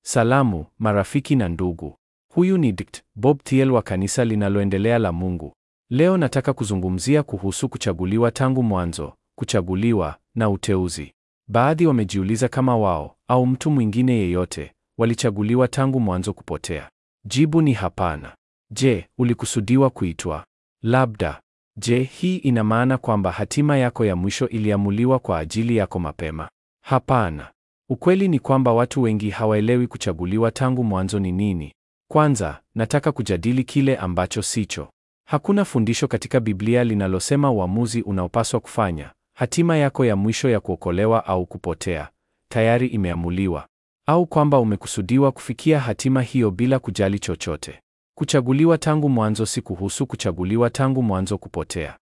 Salamu, marafiki na ndugu. Huyu ni Dkt. Bob Thiel wa kanisa linaloendelea la Mungu. Leo nataka kuzungumzia kuhusu kuchaguliwa tangu mwanzo, kuchaguliwa na uteuzi. Baadhi wamejiuliza kama wao au mtu mwingine yeyote walichaguliwa tangu mwanzo kupotea. Jibu ni hapana. Je, ulikusudiwa kuitwa? Labda. Je, hii ina maana kwamba hatima yako ya mwisho iliamuliwa kwa ajili yako mapema? Hapana. Ukweli ni kwamba watu wengi hawaelewi kuchaguliwa tangu mwanzo ni nini. Kwanza, nataka kujadili kile ambacho sicho. Hakuna fundisho katika Biblia linalosema uamuzi unaopaswa kufanya, hatima yako ya mwisho ya kuokolewa au kupotea, tayari imeamuliwa, au kwamba umekusudiwa kufikia hatima hiyo bila kujali chochote. Kuchaguliwa tangu mwanzo si kuhusu kuchaguliwa tangu mwanzo kupotea.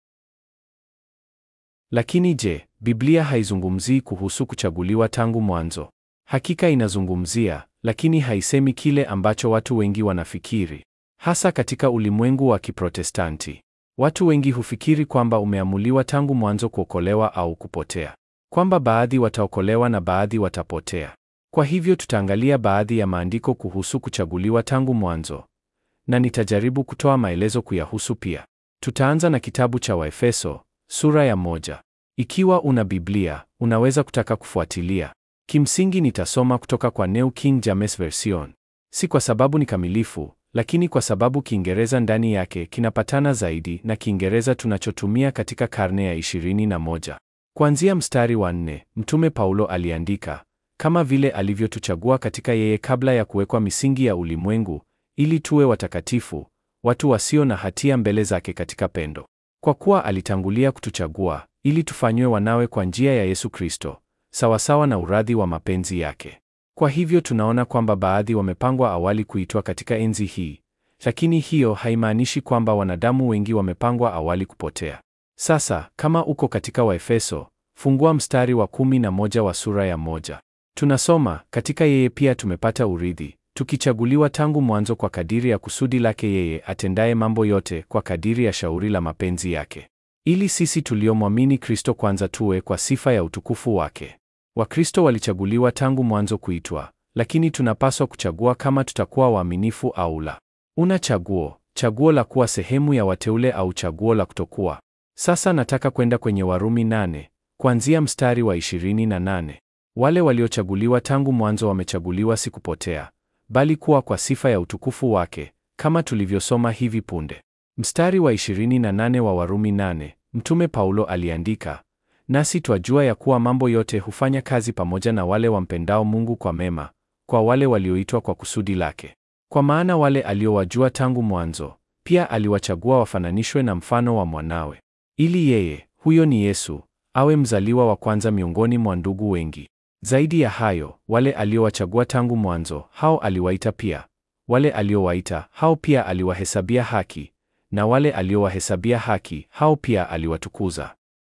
Lakini je, Biblia haizungumzii kuhusu kuchaguliwa tangu mwanzo? Hakika inazungumzia, lakini haisemi kile ambacho watu wengi wanafikiri. Hasa katika ulimwengu wa Kiprotestanti, watu wengi hufikiri kwamba umeamuliwa tangu mwanzo kuokolewa au kupotea, kwamba baadhi wataokolewa na baadhi watapotea. Kwa hivyo tutaangalia baadhi ya maandiko kuhusu kuchaguliwa tangu mwanzo, na nitajaribu kutoa maelezo kuyahusu pia. Tutaanza na kitabu cha Waefeso sura ya moja. Ikiwa una Biblia, unaweza kutaka kufuatilia. Kimsingi nitasoma kutoka kwa New King James Version, si kwa sababu ni kamilifu lakini kwa sababu Kiingereza ndani yake kinapatana zaidi na Kiingereza tunachotumia katika karne ya ishirini na moja. Kuanzia mstari wa nne, Mtume Paulo aliandika, kama vile alivyotuchagua katika yeye kabla ya kuwekwa misingi ya ulimwengu, ili tuwe watakatifu, watu wasio na hatia mbele zake katika pendo. Kwa kuwa alitangulia kutuchagua, ili tufanywe wanawe kwa njia ya Yesu Kristo, sawasawa na uradhi wa mapenzi yake. Kwa hivyo tunaona kwamba baadhi wamepangwa awali kuitwa katika enzi hii, lakini hiyo haimaanishi kwamba wanadamu wengi wamepangwa awali kupotea. Sasa kama uko katika Waefeso, fungua mstari wa kumi na moja wa sura ya moja. Tunasoma, katika yeye pia tumepata urithi, tukichaguliwa tangu mwanzo kwa kadiri ya kusudi lake yeye atendaye mambo yote kwa kadiri ya shauri la mapenzi yake, ili sisi tuliomwamini Kristo kwanza tuwe kwa sifa ya utukufu wake. Wakristo walichaguliwa tangu mwanzo kuitwa, lakini tunapaswa kuchagua kama tutakuwa waaminifu au la. Una chaguo, chaguo la kuwa sehemu ya wateule au chaguo la kutokuwa. Sasa nataka kwenda kwenye Warumi nane, kuanzia mstari wa 28. Wale waliochaguliwa tangu mwanzo wamechaguliwa si kupotea, bali kuwa kwa sifa ya utukufu wake, kama tulivyosoma hivi punde. Mstari wa 28 wa Warumi nane, Mtume Paulo aliandika, Nasi twajua ya kuwa mambo yote hufanya kazi pamoja na wale wampendao Mungu kwa mema, kwa wale walioitwa kwa kusudi lake. Kwa maana wale aliowajua tangu mwanzo, pia aliwachagua wafananishwe na mfano wa mwanawe, ili yeye, huyo ni Yesu, awe mzaliwa wa kwanza miongoni mwa ndugu wengi. Zaidi ya hayo, wale aliowachagua tangu mwanzo, hao aliwaita pia; wale aliowaita, hao pia aliwahesabia haki; na wale aliowahesabia haki, hao pia aliwatukuza.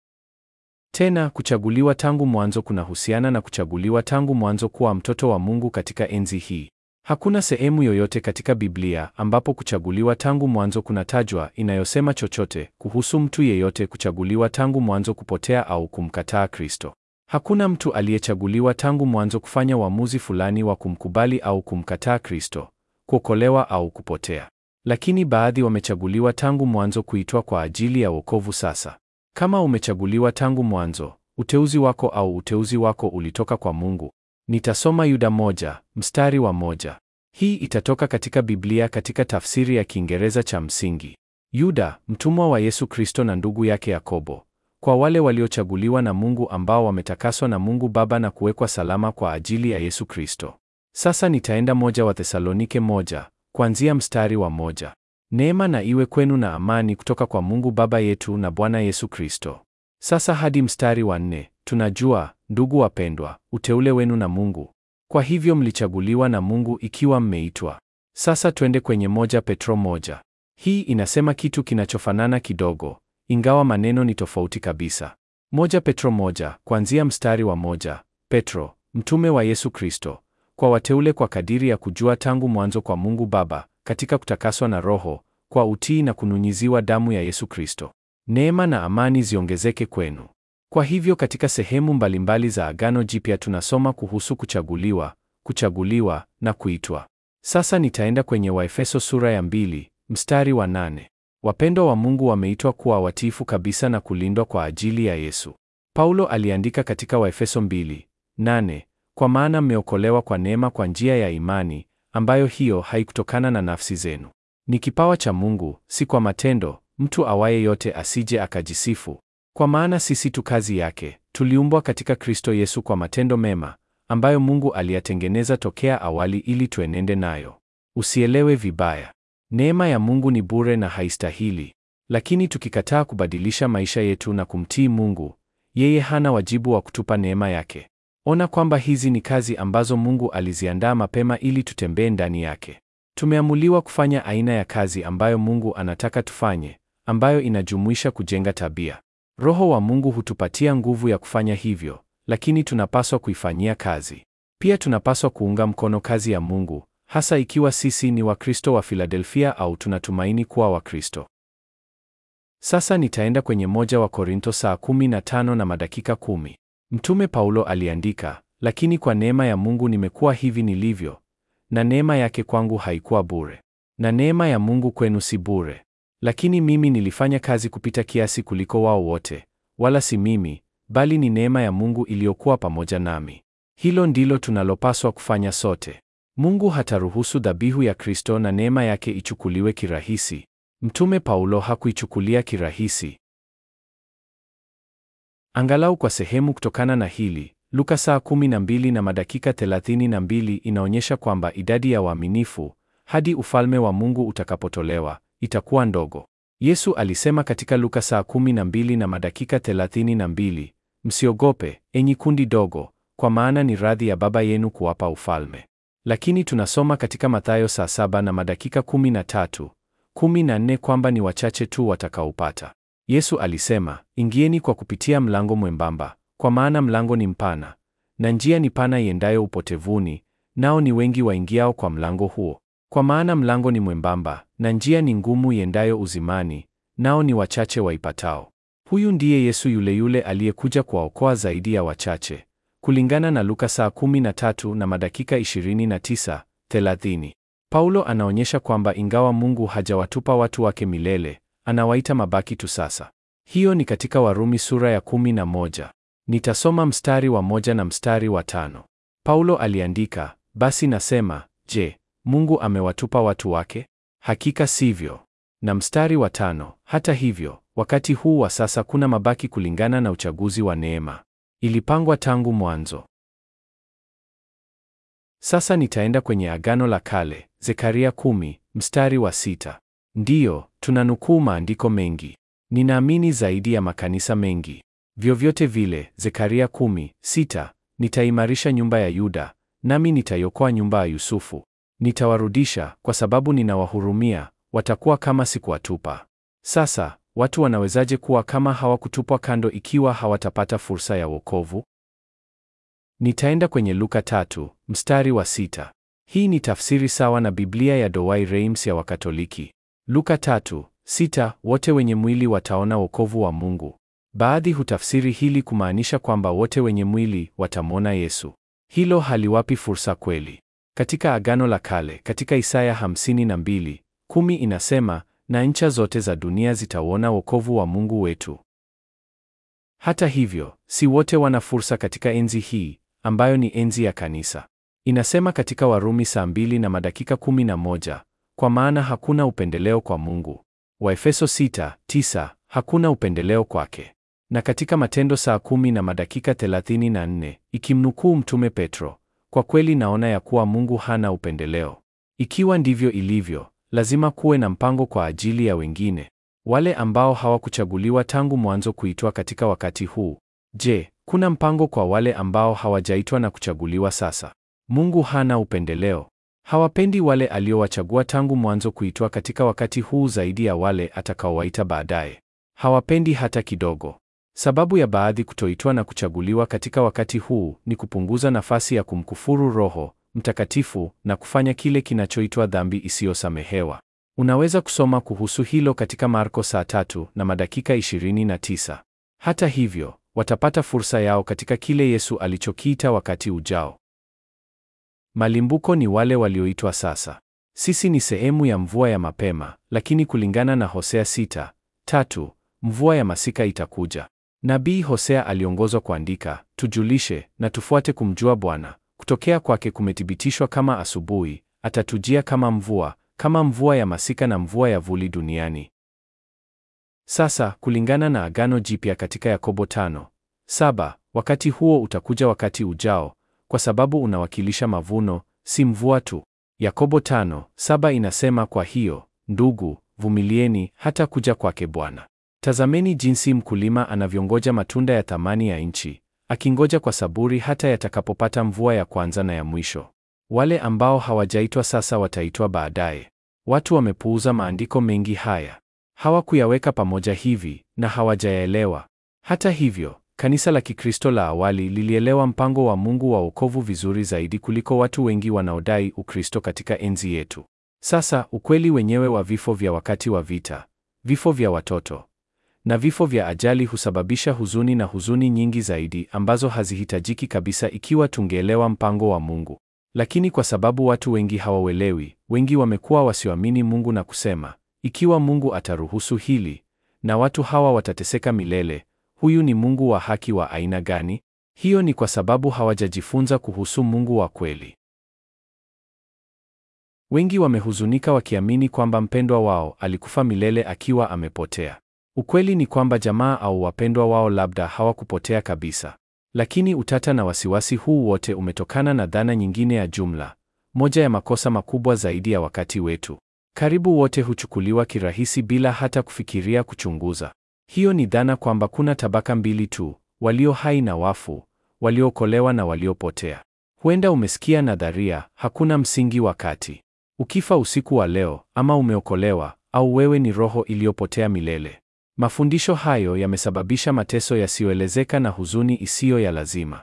Tena kuchaguliwa tangu mwanzo kunahusiana na kuchaguliwa tangu mwanzo kuwa mtoto wa Mungu katika enzi hii. Hakuna sehemu yoyote katika Biblia ambapo kuchaguliwa tangu mwanzo kunatajwa inayosema chochote kuhusu mtu yeyote kuchaguliwa tangu mwanzo kupotea au kumkataa Kristo. Hakuna mtu aliyechaguliwa tangu mwanzo kufanya uamuzi fulani wa kumkubali au kumkataa Kristo, kuokolewa au kupotea. Lakini baadhi wamechaguliwa tangu mwanzo kuitwa kwa ajili ya wokovu sasa. Kama umechaguliwa tangu mwanzo, uteuzi wako au uteuzi wako ulitoka kwa Mungu. Nitasoma Yuda moja, mstari wa moja. Hii itatoka katika Biblia katika tafsiri ya Kiingereza cha msingi. Yuda, mtumwa wa Yesu Kristo na ndugu yake Yakobo, kwa wale waliochaguliwa na Mungu ambao wametakaswa na Mungu Baba na kuwekwa salama kwa ajili ya Yesu Kristo. Sasa nitaenda moja wa Thesalonike moja, kuanzia mstari wa moja. Neema na iwe kwenu na amani kutoka kwa Mungu Baba yetu na Bwana Yesu Kristo. Sasa hadi mstari wa nne, tunajua ndugu wapendwa, uteule wenu na Mungu. Kwa hivyo mlichaguliwa na Mungu ikiwa mmeitwa. Sasa twende kwenye moja Petro moja. Hii inasema kitu kinachofanana kidogo, ingawa maneno ni tofauti kabisa. Moja Petro moja, kuanzia mstari wa moja. Petro, mtume wa Yesu Kristo, kwa wateule kwa kadiri ya kujua tangu mwanzo kwa Mungu Baba katika kutakaswa na Roho kwa utii na kunyunyiziwa damu ya Yesu Kristo. Neema na amani ziongezeke kwenu. Kwa hivyo katika sehemu mbalimbali za Agano Jipya tunasoma kuhusu kuchaguliwa, kuchaguliwa na kuitwa. Sasa nitaenda kwenye Waefeso sura ya mbili, mstari wa nane. Wapendwa wa Mungu wameitwa kuwa watiifu kabisa na kulindwa kwa ajili ya Yesu. Paulo aliandika katika Waefeso mbili, nane, kwa maana mmeokolewa kwa neema kwa njia ya imani, ambayo hiyo haikutokana na nafsi zenu. Ni kipawa cha Mungu, si kwa matendo, mtu awaye yote asije akajisifu. Kwa maana sisi tu kazi yake, tuliumbwa katika Kristo Yesu kwa matendo mema, ambayo Mungu aliyatengeneza tokea awali ili tuenende nayo. Usielewe vibaya. Neema ya Mungu ni bure na haistahili. Lakini tukikataa kubadilisha maisha yetu na kumtii Mungu, yeye hana wajibu wa kutupa neema yake. Ona kwamba hizi ni kazi ambazo Mungu aliziandaa mapema ili tutembee ndani yake. Tumeamuliwa kufanya aina ya kazi ambayo Mungu anataka tufanye, ambayo inajumuisha kujenga tabia. Roho wa Mungu hutupatia nguvu ya kufanya hivyo, lakini tunapaswa kuifanyia kazi. Pia tunapaswa kuunga mkono kazi ya Mungu, hasa ikiwa sisi ni Wakristo wa Filadelfia au tunatumaini kuwa Wakristo. Sasa nitaenda kwenye moja wa Korinto saa kumi na tano na madakika kumi. Mtume Paulo aliandika, lakini kwa neema ya Mungu nimekuwa hivi nilivyo, na neema yake kwangu haikuwa bure. Na neema ya Mungu kwenu si bure. Lakini mimi nilifanya kazi kupita kiasi kuliko wao wote, wala si mimi, bali ni neema ya Mungu iliyokuwa pamoja nami. Hilo ndilo tunalopaswa kufanya sote. Mungu hataruhusu dhabihu ya Kristo na neema yake ichukuliwe kirahisi. Mtume Paulo hakuichukulia kirahisi. Angalau kwa sehemu kutokana na hili, Luka saa 12 na madakika 32 inaonyesha kwamba idadi ya waaminifu hadi ufalme wa Mungu utakapotolewa itakuwa ndogo. Yesu alisema katika Luka saa 12 na madakika 32, msiogope enyi kundi dogo, kwa maana ni radhi ya Baba yenu kuwapa ufalme. Lakini tunasoma katika Mathayo saa 7 na madakika 13, 14 kwamba ni wachache tu watakaopata. Yesu alisema, ingieni kwa kupitia mlango mwembamba, kwa maana mlango ni mpana na njia ni pana iendayo upotevuni, nao ni wengi waingiao kwa mlango huo. Kwa maana mlango ni mwembamba na njia ni ngumu iendayo uzimani, nao ni wachache waipatao. Huyu ndiye Yesu yule yule aliyekuja kuwaokoa zaidi ya wachache, kulingana na Luka saa 13 na madakika 29, 30. Paulo anaonyesha kwamba ingawa Mungu hajawatupa watu wake milele, anawaita mabaki tu sasa. Hiyo ni katika Warumi sura ya 11. Nitasoma mstari wa moja na mstari wa tano. Paulo aliandika, basi nasema, je, Mungu amewatupa watu wake? Hakika sivyo. Na mstari wa tano, hata hivyo, wakati huu wa sasa kuna mabaki kulingana na uchaguzi wa neema. Ilipangwa tangu mwanzo. Sasa nitaenda kwenye Agano la Kale, Zekaria kumi, mstari wa sita. Ndiyo, tunanukuu maandiko mengi. Ninaamini zaidi ya makanisa mengi. Vyovyote vile, Zekaria kumi, sita, nitaimarisha nyumba ya Yuda, nami nitaiokoa nyumba ya Yusufu. Nitawarudisha kwa sababu ninawahurumia, watakuwa kama sikuwatupa. Sasa, watu wanawezaje kuwa kama hawakutupwa kando ikiwa hawatapata fursa ya wokovu? Nitaenda kwenye Luka tatu, mstari wa sita. Hii ni tafsiri sawa na Biblia ya Douay Rheims ya Wakatoliki. Luka tatu, sita, wote wenye mwili wataona wokovu wa Mungu. Baadhi hutafsiri hili kumaanisha kwamba wote wenye mwili watamwona Yesu. Hilo haliwapi fursa kweli. Katika Agano la Kale, katika Isaya 52, kumi inasema, na ncha zote za dunia zitauona wokovu wa Mungu wetu. Hata hivyo, si wote wana fursa katika enzi hii, ambayo ni enzi ya kanisa. Inasema katika Warumi saa mbili na madakika 11, kwa maana hakuna upendeleo kwa Mungu. Waefeso 6:9, hakuna upendeleo kwake. Na katika Matendo saa kumi na madakika 34, ikimnukuu Mtume Petro, kwa kweli naona ya kuwa Mungu hana upendeleo. Ikiwa ndivyo ilivyo, lazima kuwe na mpango kwa ajili ya wengine, wale ambao hawakuchaguliwa tangu mwanzo kuitwa katika wakati huu. Je, kuna mpango kwa wale ambao hawajaitwa na kuchaguliwa sasa? Mungu hana upendeleo. Hawapendi wale aliowachagua tangu mwanzo kuitwa katika wakati huu zaidi ya wale atakaowaita baadaye. Hawapendi hata kidogo. Sababu ya baadhi kutoitwa na kuchaguliwa katika wakati huu ni kupunguza nafasi ya kumkufuru Roho Mtakatifu na kufanya kile kinachoitwa dhambi isiyosamehewa. Unaweza kusoma kuhusu hilo katika Marko saa tatu na madakika 29. Hata hivyo, watapata fursa yao katika kile Yesu alichokiita wakati ujao. Malimbuko ni wale walioitwa sasa. Sisi ni sehemu ya mvua ya mapema, lakini kulingana na Hosea sita tatu, mvua ya masika itakuja. Nabii Hosea aliongozwa kuandika, tujulishe na tufuate kumjua Bwana. Kutokea kwake kumethibitishwa kama asubuhi, atatujia kama mvua, kama mvua ya masika na mvua ya vuli duniani. Sasa kulingana na Agano Jipya katika Yakobo tano saba, wakati huo utakuja wakati ujao, kwa sababu unawakilisha mavuno, si mvua tu. Yakobo tano saba inasema, kwa hiyo ndugu, vumilieni hata kuja kwake Bwana. Tazameni jinsi mkulima anavyongoja matunda ya thamani ya nchi, akingoja kwa saburi hata yatakapopata mvua ya kwanza na ya mwisho. Wale ambao hawajaitwa sasa wataitwa baadaye. Watu wamepuuza maandiko mengi haya, hawakuyaweka pamoja hivi na hawajayaelewa. Hata hivyo, kanisa la Kikristo la awali lilielewa mpango wa Mungu wa wokovu vizuri zaidi kuliko watu wengi wanaodai Ukristo katika enzi yetu. Sasa, ukweli wenyewe wa vifo vya wakati wa vita, vifo vya watoto na vifo vya ajali husababisha huzuni na huzuni nyingi zaidi ambazo hazihitajiki kabisa ikiwa tungeelewa mpango wa Mungu. Lakini kwa sababu watu wengi hawauelewi, wengi wamekuwa wasioamini Mungu na kusema, ikiwa Mungu ataruhusu hili na watu hawa watateseka milele, huyu ni Mungu wa haki wa aina gani? Hiyo ni kwa sababu hawajajifunza kuhusu Mungu wa kweli. Wengi wamehuzunika wakiamini kwamba mpendwa wao alikufa milele akiwa amepotea. Ukweli ni kwamba jamaa au wapendwa wao labda hawakupotea kabisa. Lakini utata na wasiwasi huu wote umetokana na dhana nyingine ya jumla, moja ya makosa makubwa zaidi ya wakati wetu. Karibu wote huchukuliwa kirahisi bila hata kufikiria kuchunguza. Hiyo ni dhana kwamba kuna tabaka mbili tu, walio hai na wafu, waliookolewa na waliopotea. Huenda umesikia nadharia, hakuna msingi wa kati. Ukifa usiku wa leo, ama umeokolewa au wewe ni roho iliyopotea milele. Mafundisho hayo yamesababisha mateso yasiyoelezeka na huzuni isiyo ya lazima.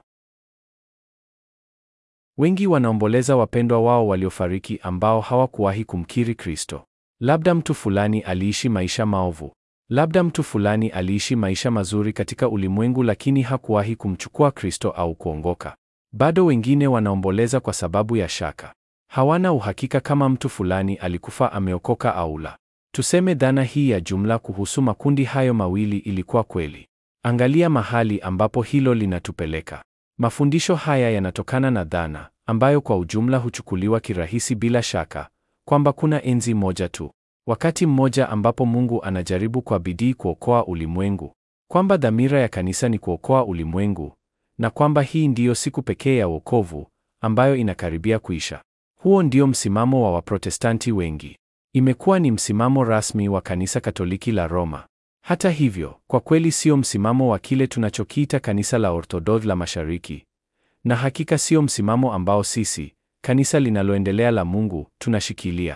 Wengi wanaomboleza wapendwa wao waliofariki ambao hawakuwahi kumkiri Kristo. Labda mtu fulani aliishi maisha maovu. Labda mtu fulani aliishi maisha mazuri katika ulimwengu lakini hakuwahi kumchukua Kristo au kuongoka. Bado wengine wanaomboleza kwa sababu ya shaka. Hawana uhakika kama mtu fulani alikufa ameokoka au la. Tuseme dhana hii ya jumla kuhusu makundi hayo mawili ilikuwa kweli. Angalia mahali ambapo hilo linatupeleka. Mafundisho haya yanatokana na dhana ambayo kwa ujumla huchukuliwa kirahisi bila shaka, kwamba kuna enzi moja tu, wakati mmoja ambapo Mungu anajaribu kwa bidii kuokoa ulimwengu, kwamba dhamira ya kanisa ni kuokoa ulimwengu, na kwamba hii ndiyo siku pekee ya wokovu ambayo inakaribia kuisha. Huo ndio msimamo wa Waprotestanti wengi. Imekuwa ni msimamo rasmi wa Kanisa Katoliki la Roma. Hata hivyo, kwa kweli sio msimamo wa kile tunachokiita Kanisa la Orthodox la Mashariki. Na hakika sio msimamo ambao sisi, kanisa linaloendelea la Mungu, tunashikilia.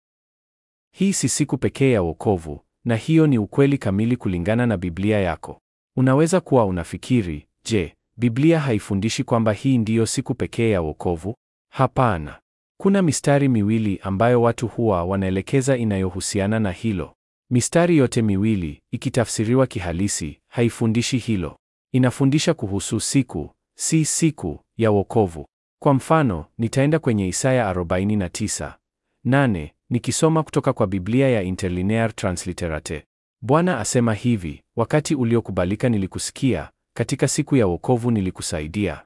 Hii si siku pekee ya wokovu, na hiyo ni ukweli kamili kulingana na Biblia yako. Unaweza kuwa unafikiri, je, Biblia haifundishi kwamba hii ndiyo siku pekee ya wokovu? Hapana. Kuna mistari miwili ambayo watu huwa wanaelekeza inayohusiana na hilo. Mistari yote miwili, ikitafsiriwa kihalisi, haifundishi hilo. Inafundisha kuhusu siku, si siku ya wokovu. Kwa mfano, nitaenda kwenye Isaya 49 nane nikisoma kutoka kwa Biblia ya Interlinear Transliterate. Bwana asema hivi, wakati uliokubalika nilikusikia, katika siku ya wokovu nilikusaidia.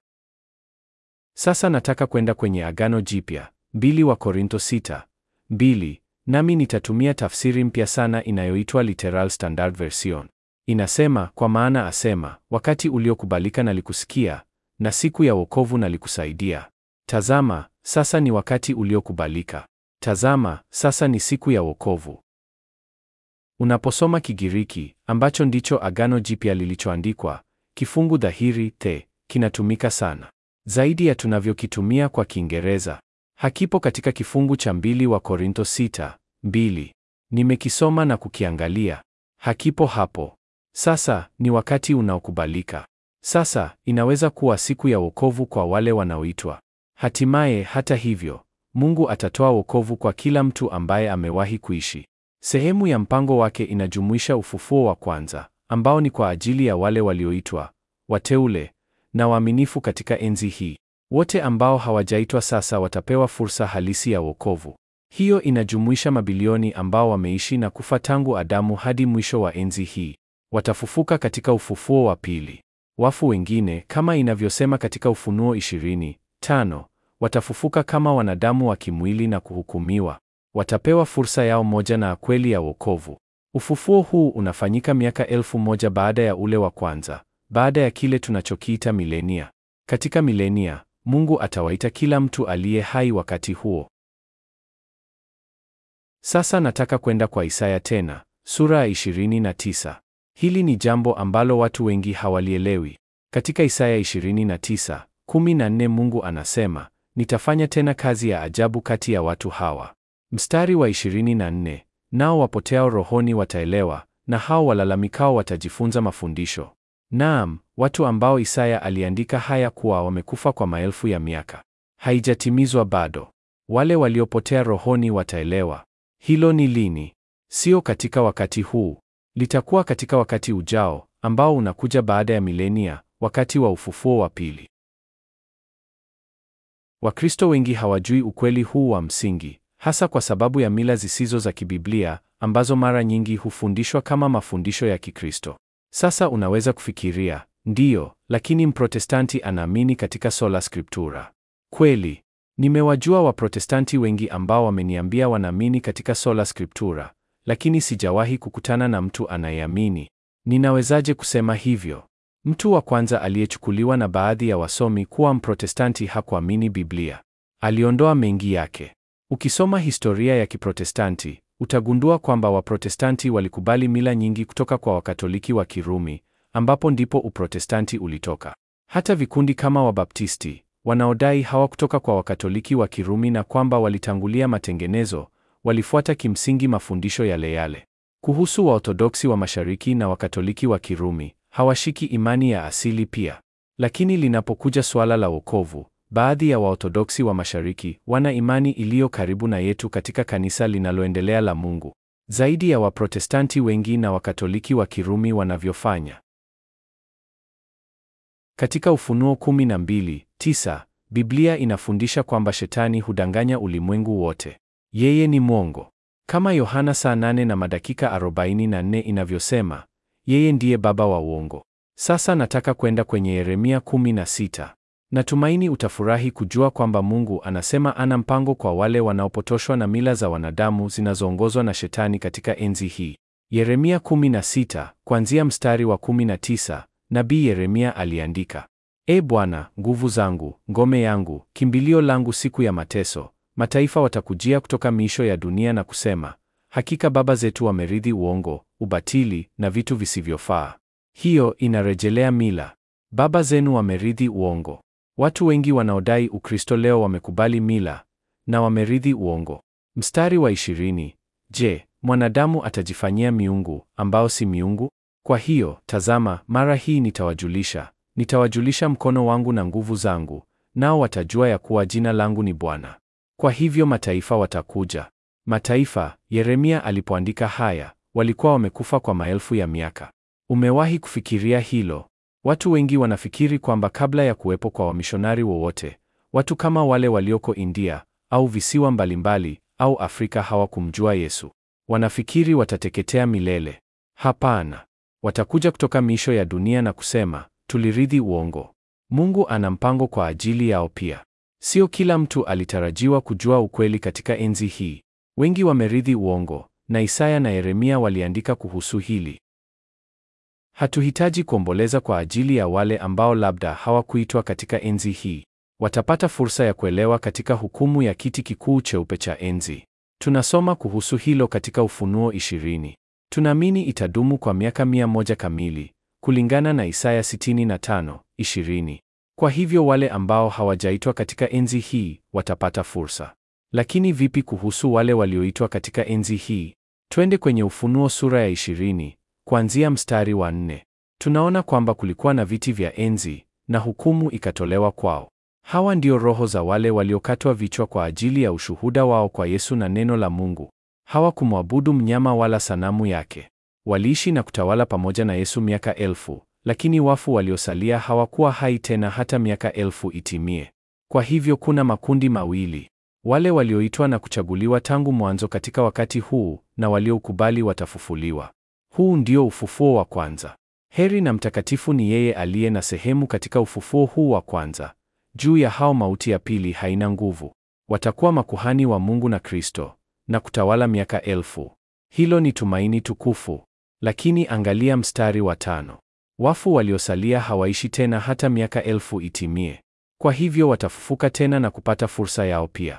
Sasa nataka kwenda kwenye Agano Jipya, mbili wa Korinto sita mbili, nami nitatumia tafsiri mpya sana inayoitwa Literal Standard Version. Inasema, kwa maana asema, wakati uliokubalika nalikusikia, na siku ya wokovu nalikusaidia. Tazama, sasa ni wakati uliokubalika. Tazama, sasa ni siku ya wokovu. Unaposoma Kigiriki, ambacho ndicho Agano Jipya lilichoandikwa, kifungu dhahiri the kinatumika sana zaidi ya tunavyokitumia kwa Kiingereza. Hakipo katika kifungu cha mbili wa Korinto sita mbili. Nimekisoma na kukiangalia, hakipo hapo. Sasa ni wakati unaokubalika. Sasa inaweza kuwa siku ya wokovu kwa wale wanaoitwa. Hatimaye, hata hivyo, Mungu atatoa wokovu kwa kila mtu ambaye amewahi kuishi. Sehemu ya mpango wake inajumuisha ufufuo wa kwanza, ambao ni kwa ajili ya wale walioitwa, wateule na waaminifu katika enzi hii. Wote ambao hawajaitwa sasa watapewa fursa halisi ya wokovu. Hiyo inajumuisha mabilioni ambao wameishi na kufa tangu Adamu hadi mwisho wa enzi hii. Watafufuka katika ufufuo wa pili. Wafu wengine, kama inavyosema katika Ufunuo 20:5, watafufuka kama wanadamu wa kimwili na kuhukumiwa. Watapewa fursa yao moja na kweli ya wokovu. Ufufuo huu unafanyika miaka elfu moja baada ya ule wa kwanza, baada ya kile tunachokiita milenia. Katika milenia, Mungu atawaita kila mtu aliye hai wakati huo. Sasa nataka kwenda kwa Isaya tena, sura ya 29. Hili ni jambo ambalo watu wengi hawalielewi. Katika Isaya 29:14 Mungu anasema, nitafanya tena kazi ya ajabu kati ya watu hawa. Mstari wa 24, nao wapoteao rohoni wataelewa, na hao walalamikao watajifunza mafundisho. Naam, watu ambao Isaya aliandika haya kuwa wamekufa kwa maelfu ya miaka. Haijatimizwa bado. Wale waliopotea rohoni wataelewa. Hilo ni lini? Sio katika wakati huu. Litakuwa katika wakati ujao ambao unakuja baada ya milenia, wakati wa ufufuo wa pili. Wakristo wengi hawajui ukweli huu wa msingi, hasa kwa sababu ya mila zisizo za kibiblia ambazo mara nyingi hufundishwa kama mafundisho ya Kikristo. Sasa unaweza kufikiria, ndiyo, lakini Mprotestanti anaamini katika sola scriptura. Kweli, nimewajua Waprotestanti wengi ambao wameniambia wanaamini katika sola scriptura, lakini sijawahi kukutana na mtu anayeamini. Ninawezaje kusema hivyo? Mtu wa kwanza aliyechukuliwa na baadhi ya wasomi kuwa Mprotestanti hakuamini Biblia. Aliondoa mengi yake. Ukisoma historia ya Kiprotestanti, utagundua kwamba Waprotestanti walikubali mila nyingi kutoka kwa Wakatoliki wa Kirumi, ambapo ndipo Uprotestanti ulitoka. Hata vikundi kama Wabaptisti wanaodai hawakutoka kwa Wakatoliki wa Kirumi na kwamba walitangulia matengenezo, walifuata kimsingi mafundisho yale yale. Kuhusu Waorthodoksi wa Mashariki na Wakatoliki wa Kirumi, hawashiki imani ya asili pia. Lakini linapokuja suala la wokovu, baadhi ya Waorthodoksi wa Mashariki wana imani iliyo karibu na yetu katika kanisa linaloendelea la Mungu, zaidi ya Waprotestanti wengi na Wakatoliki wa Kirumi wanavyofanya. Katika Ufunuo 12:9, Biblia inafundisha kwamba Shetani hudanganya ulimwengu wote. Yeye ni mwongo. Kama Yohana saa 8 na madakika 44 inavyosema, yeye ndiye baba wa uongo. Sasa nataka kwenda kwenye Yeremia 16. Natumaini utafurahi kujua kwamba Mungu anasema ana mpango kwa wale wanaopotoshwa na mila za wanadamu zinazoongozwa na Shetani katika enzi hii. Yeremia 16, kuanzia mstari wa 19, Nabii Yeremia aliandika: E Bwana, nguvu zangu, ngome yangu, kimbilio langu siku ya mateso, mataifa watakujia kutoka miisho ya dunia na kusema, hakika baba zetu wamerithi uongo, ubatili na vitu visivyofaa. Hiyo inarejelea mila. Baba zenu wamerithi uongo. Watu wengi wanaodai Ukristo leo wamekubali mila na wamerithi uongo. Mstari wa ishirini, je, mwanadamu atajifanyia miungu ambao si miungu? Kwa hiyo, tazama, mara hii nitawajulisha, nitawajulisha mkono wangu na nguvu zangu, nao watajua ya kuwa jina langu ni Bwana. Kwa hivyo mataifa watakuja. Mataifa, Yeremia alipoandika haya, walikuwa wamekufa kwa maelfu ya miaka. Umewahi kufikiria hilo? Watu wengi wanafikiri kwamba kabla ya kuwepo kwa wamishonari wowote, watu kama wale walioko India au visiwa mbalimbali au Afrika hawakumjua Yesu. Wanafikiri watateketea milele. Hapana. Watakuja kutoka miisho ya dunia na kusema, tulirithi uongo. Mungu ana mpango kwa ajili yao pia. Sio kila mtu alitarajiwa kujua ukweli katika enzi hii. Wengi wamerithi uongo, na Isaya na Yeremia waliandika kuhusu hili. Hatuhitaji kuomboleza kwa ajili ya wale ambao labda hawakuitwa katika enzi hii. Watapata fursa ya kuelewa katika hukumu ya kiti kikuu cheupe cha enzi. Tunasoma kuhusu hilo katika Ufunuo 20. Tunaamini itadumu kwa miaka mia moja kamili, kulingana na Isaya 65:20. Kwa hivyo wale ambao hawajaitwa katika enzi hii watapata fursa. Lakini vipi kuhusu wale walioitwa katika enzi hii? Twende kwenye Ufunuo sura ya 20 kuanzia mstari wa nne. Tunaona kwamba kulikuwa na viti vya enzi na hukumu ikatolewa kwao. Hawa ndio roho za wale waliokatwa vichwa kwa ajili ya ushuhuda wao kwa Yesu na neno la Mungu. Hawakumwabudu mnyama wala sanamu yake. Waliishi na kutawala pamoja na Yesu miaka elfu, lakini wafu waliosalia hawakuwa hai tena hata miaka elfu itimie. Kwa hivyo kuna makundi mawili: wale walioitwa na kuchaguliwa tangu mwanzo katika wakati huu, na waliokubali watafufuliwa. Huu ndio ufufuo wa kwanza. Heri na mtakatifu ni yeye aliye na sehemu katika ufufuo huu wa kwanza. Juu ya hao mauti ya pili haina nguvu. Watakuwa makuhani wa Mungu na Kristo na kutawala miaka elfu. Hilo ni tumaini tukufu. Lakini angalia mstari wa tano. Wafu waliosalia hawaishi tena hata miaka elfu itimie. Kwa hivyo watafufuka tena na kupata fursa yao pia.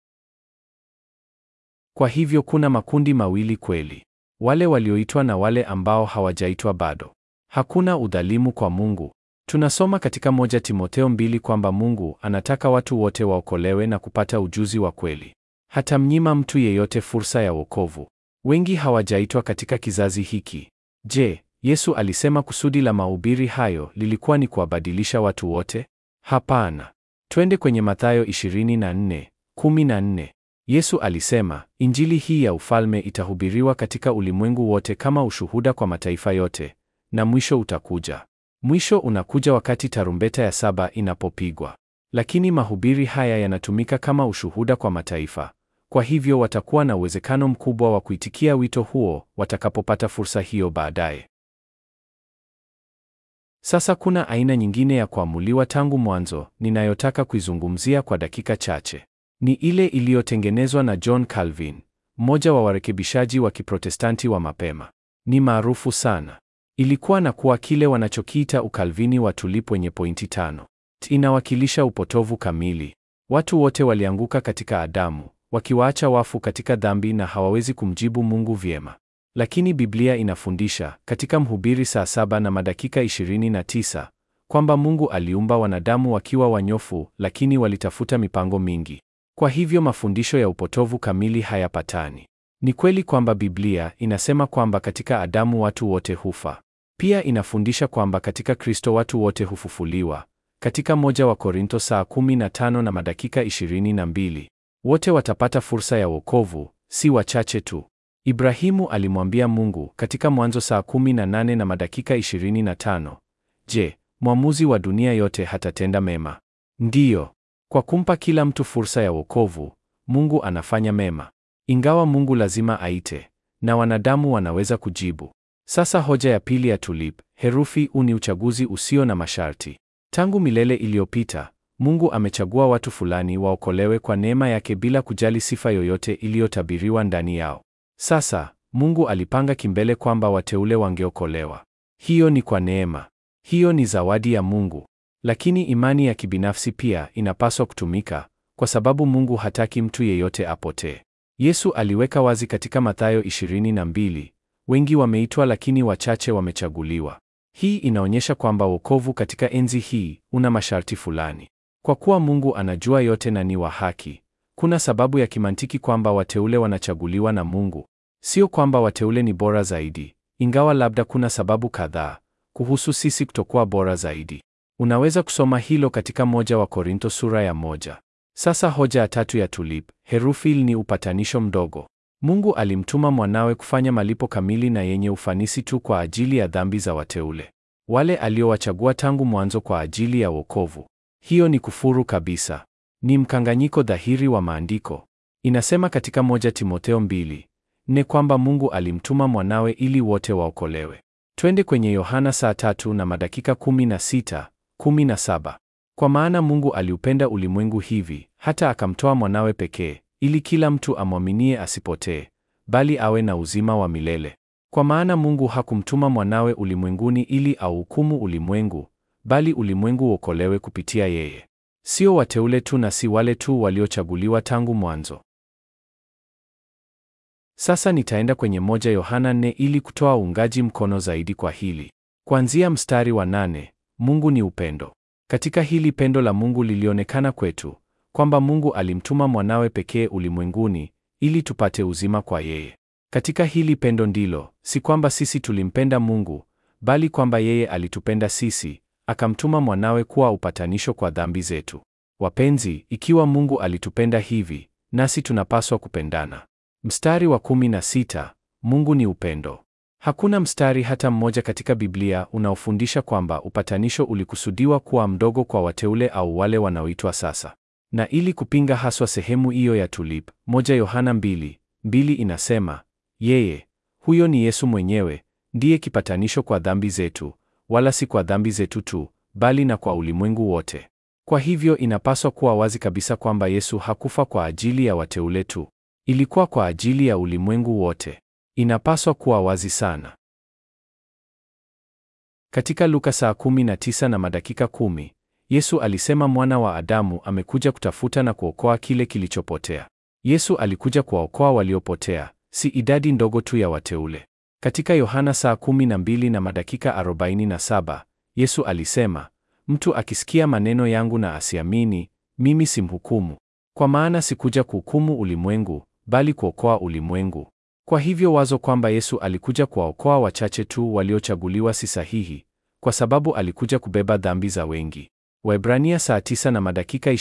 Kwa hivyo kuna makundi mawili kweli. Wale walioitwa na wale ambao hawajaitwa bado. Hakuna udhalimu kwa Mungu. Tunasoma katika moja Timotheo mbili kwamba Mungu anataka watu wote waokolewe na kupata ujuzi wa kweli. Hatamnyima mtu yeyote fursa ya wokovu. Wengi hawajaitwa katika kizazi hiki. Je, Yesu alisema kusudi la mahubiri hayo lilikuwa ni kuwabadilisha watu wote? Hapana. Twende kwenye Mathayo 24:14. Yesu alisema, Injili hii ya ufalme itahubiriwa katika ulimwengu wote kama ushuhuda kwa mataifa yote, na mwisho utakuja. Mwisho unakuja wakati tarumbeta ya saba inapopigwa. Lakini mahubiri haya yanatumika kama ushuhuda kwa mataifa. Kwa hivyo watakuwa na uwezekano mkubwa wa kuitikia wito huo watakapopata fursa hiyo baadaye. Sasa kuna aina nyingine ya kuamuliwa tangu mwanzo ninayotaka kuizungumzia kwa dakika chache. Ni ile iliyotengenezwa na John Calvin, mmoja wa warekebishaji wa Kiprotestanti wa mapema. Ni maarufu sana. Ilikuwa na kuwa kile wanachokiita ukalvini wa tulip wenye pointi tano. Inawakilisha upotovu kamili. Watu wote walianguka katika Adamu, wakiwaacha wafu katika dhambi na hawawezi kumjibu Mungu vyema. Lakini Biblia inafundisha katika Mhubiri saa saba na madakika 29 kwamba Mungu aliumba wanadamu wakiwa wanyofu, lakini walitafuta mipango mingi. Kwa hivyo mafundisho ya upotovu kamili hayapatani. Ni kweli kwamba Biblia inasema kwamba katika Adamu watu wote hufa. Pia inafundisha kwamba katika Kristo watu wote hufufuliwa. Katika moja wa Korinto saa 15 na madakika 22, wote watapata fursa ya wokovu, si wachache tu. Ibrahimu alimwambia Mungu katika Mwanzo saa 18 na madakika 25, Je, mwamuzi wa dunia yote hatatenda mema? Ndiyo. Kwa kumpa kila mtu fursa ya wokovu, Mungu anafanya mema. Ingawa Mungu lazima aite na wanadamu wanaweza kujibu. Sasa hoja ya pili ya tulip, herufi U ni uchaguzi usio na masharti. Tangu milele iliyopita, Mungu amechagua watu fulani waokolewe kwa neema yake bila kujali sifa yoyote iliyotabiriwa ndani yao. Sasa, Mungu alipanga kimbele kwamba wateule wangeokolewa. Hiyo ni kwa neema. Hiyo ni zawadi ya Mungu. Lakini imani ya kibinafsi pia inapaswa kutumika kwa sababu Mungu hataki mtu yeyote apotee. Yesu aliweka wazi katika Mathayo 22, wengi wameitwa lakini wachache wamechaguliwa. Hii inaonyesha kwamba wokovu katika enzi hii una masharti fulani. Kwa kuwa Mungu anajua yote na ni wa haki, kuna sababu ya kimantiki kwamba wateule wanachaguliwa na Mungu. Sio kwamba wateule ni bora zaidi, ingawa labda kuna sababu kadhaa kuhusu sisi kutokuwa bora zaidi. Unaweza kusoma hilo katika moja wa Korinto sura ya moja. Sasa hoja ya tatu ya tulip, herufi L ni upatanisho mdogo. Mungu alimtuma mwanawe kufanya malipo kamili na yenye ufanisi tu kwa ajili ya dhambi za wateule, wale aliowachagua tangu mwanzo kwa ajili ya wokovu. Hiyo ni kufuru kabisa. Ni mkanganyiko dhahiri wa maandiko. Inasema katika moja Timotheo mbili nne kwamba Mungu alimtuma mwanawe ili wote waokolewe. Twende kwenye Yohana saa tatu na madakika 16, 17. Kwa maana Mungu aliupenda ulimwengu hivi hata akamtoa mwanawe pekee, ili kila mtu amwaminie asipotee, bali awe na uzima wa milele. Kwa maana Mungu hakumtuma mwanawe ulimwenguni ili auhukumu ulimwengu, bali ulimwengu uokolewe kupitia yeye. Sio wateule tu na si wale tu waliochaguliwa tangu mwanzo. Sasa nitaenda kwenye moja Yohana 4 ili kutoa uungaji mkono zaidi kwa hili. Kuanzia mstari wa nane, Mungu ni upendo. Katika hili pendo la Mungu lilionekana kwetu, kwamba Mungu alimtuma mwanawe pekee ulimwenguni ili tupate uzima kwa yeye. Katika hili pendo ndilo, si kwamba sisi tulimpenda Mungu, bali kwamba yeye alitupenda sisi, akamtuma mwanawe kuwa upatanisho kwa dhambi zetu. Wapenzi, ikiwa Mungu alitupenda hivi, nasi tunapaswa kupendana. Mstari wa kumi na sita, Mungu ni upendo. Hakuna mstari hata mmoja katika Biblia unaofundisha kwamba upatanisho ulikusudiwa kuwa mdogo kwa wateule au wale wanaoitwa sasa. Na ili kupinga haswa sehemu hiyo ya tulip, moja Yohana mbili mbili inasema, yeye huyo ni Yesu mwenyewe ndiye kipatanisho kwa dhambi zetu, wala si kwa dhambi zetu tu, bali na kwa ulimwengu wote. Kwa hivyo inapaswa kuwa wazi kabisa kwamba Yesu hakufa kwa ajili ya wateule tu. Ilikuwa kwa ajili ya ulimwengu wote. Inapaswa kuwa wazi sana. Katika Luka saa 19 na madakika kumi, Yesu alisema mwana wa Adamu amekuja kutafuta na kuokoa kile kilichopotea. Yesu alikuja kuwaokoa waliopotea, si idadi ndogo tu ya wateule. Katika Yohana saa 12 na madakika 47, Yesu alisema, mtu akisikia maneno yangu na asiamini, mimi simhukumu, kwa maana sikuja kuhukumu ulimwengu, bali kuokoa ulimwengu. Kwa hivyo wazo kwamba Yesu alikuja kuwaokoa wachache tu waliochaguliwa si sahihi, kwa sababu alikuja kubeba dhambi za wengi. Waebrania saa 9 na madakika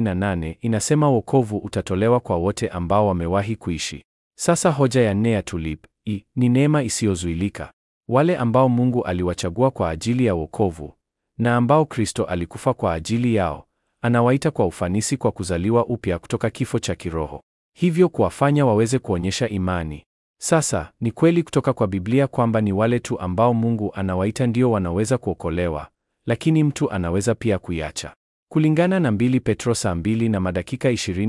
28 inasema wokovu utatolewa kwa wote ambao wamewahi kuishi. Sasa hoja ya nne ya tulip i ni neema isiyozuilika. Wale ambao Mungu aliwachagua kwa ajili ya wokovu na ambao Kristo alikufa kwa ajili yao, anawaita kwa ufanisi kwa kuzaliwa upya kutoka kifo cha kiroho, hivyo kuwafanya waweze kuonyesha imani. Sasa ni kweli kutoka kwa Biblia kwamba ni wale tu ambao Mungu anawaita ndio wanaweza kuokolewa, lakini mtu anaweza pia kuiacha. Kulingana na mbili Petro saa mbili na madakika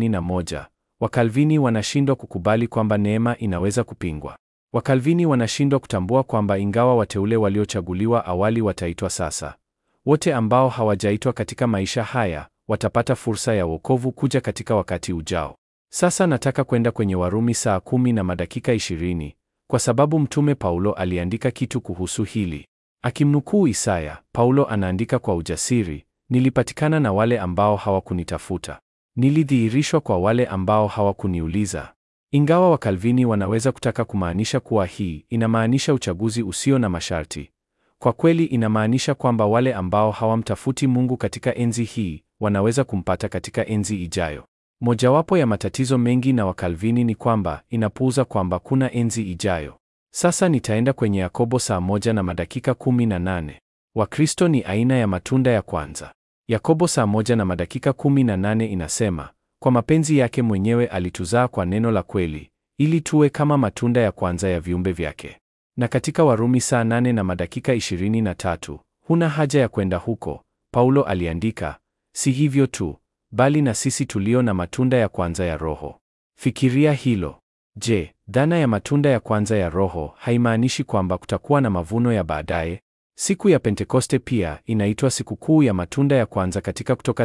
21, Wakalvini wanashindwa kukubali kwamba neema inaweza kupingwa. Wakalvini wanashindwa kutambua kwamba ingawa wateule waliochaguliwa awali wataitwa sasa, wote ambao hawajaitwa katika maisha haya watapata fursa ya wokovu kuja katika wakati ujao. Sasa nataka kwenda kwenye Warumi saa kumi na madakika 20 kwa sababu mtume Paulo aliandika kitu kuhusu hili. Akimnukuu Isaya, Paulo anaandika kwa ujasiri, nilipatikana na wale ambao hawakunitafuta, nilidhihirishwa kwa wale ambao hawakuniuliza. Ingawa Wakalvini wanaweza kutaka kumaanisha kuwa hii inamaanisha uchaguzi usio na masharti, kwa kweli inamaanisha kwamba wale ambao hawamtafuti Mungu katika enzi hii wanaweza kumpata katika enzi ijayo. Mojawapo ya matatizo mengi na Wakalvini ni kwamba inapuuza kwamba kuna enzi ijayo. Sasa nitaenda kwenye Yakobo saa moja na madakika kumi na nane. Wakristo ni aina ya matunda ya kwanza. Yakobo saa moja na madakika kumi na nane inasema, kwa mapenzi yake mwenyewe alituzaa kwa neno la kweli, ili tuwe kama matunda ya kwanza ya viumbe vyake. Na katika Warumi saa nane na madakika ishirini na tatu, huna haja ya kwenda huko, Paulo aliandika, si hivyo tu, bali na sisi tulio na matunda ya kwanza ya Roho. Fikiria hilo. Je, dhana ya matunda ya kwanza ya Roho haimaanishi kwamba kutakuwa na mavuno ya baadaye? Siku ya Pentekoste pia inaitwa sikukuu ya matunda ya kwanza katika Kutoka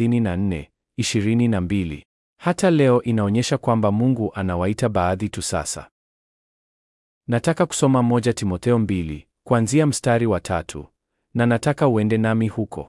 34 22. Hata leo inaonyesha kwamba Mungu anawaita baadhi tu sasa. Nataka kusoma moja Timotheo mbili kuanzia mstari wa tatu na nataka uende nami huko.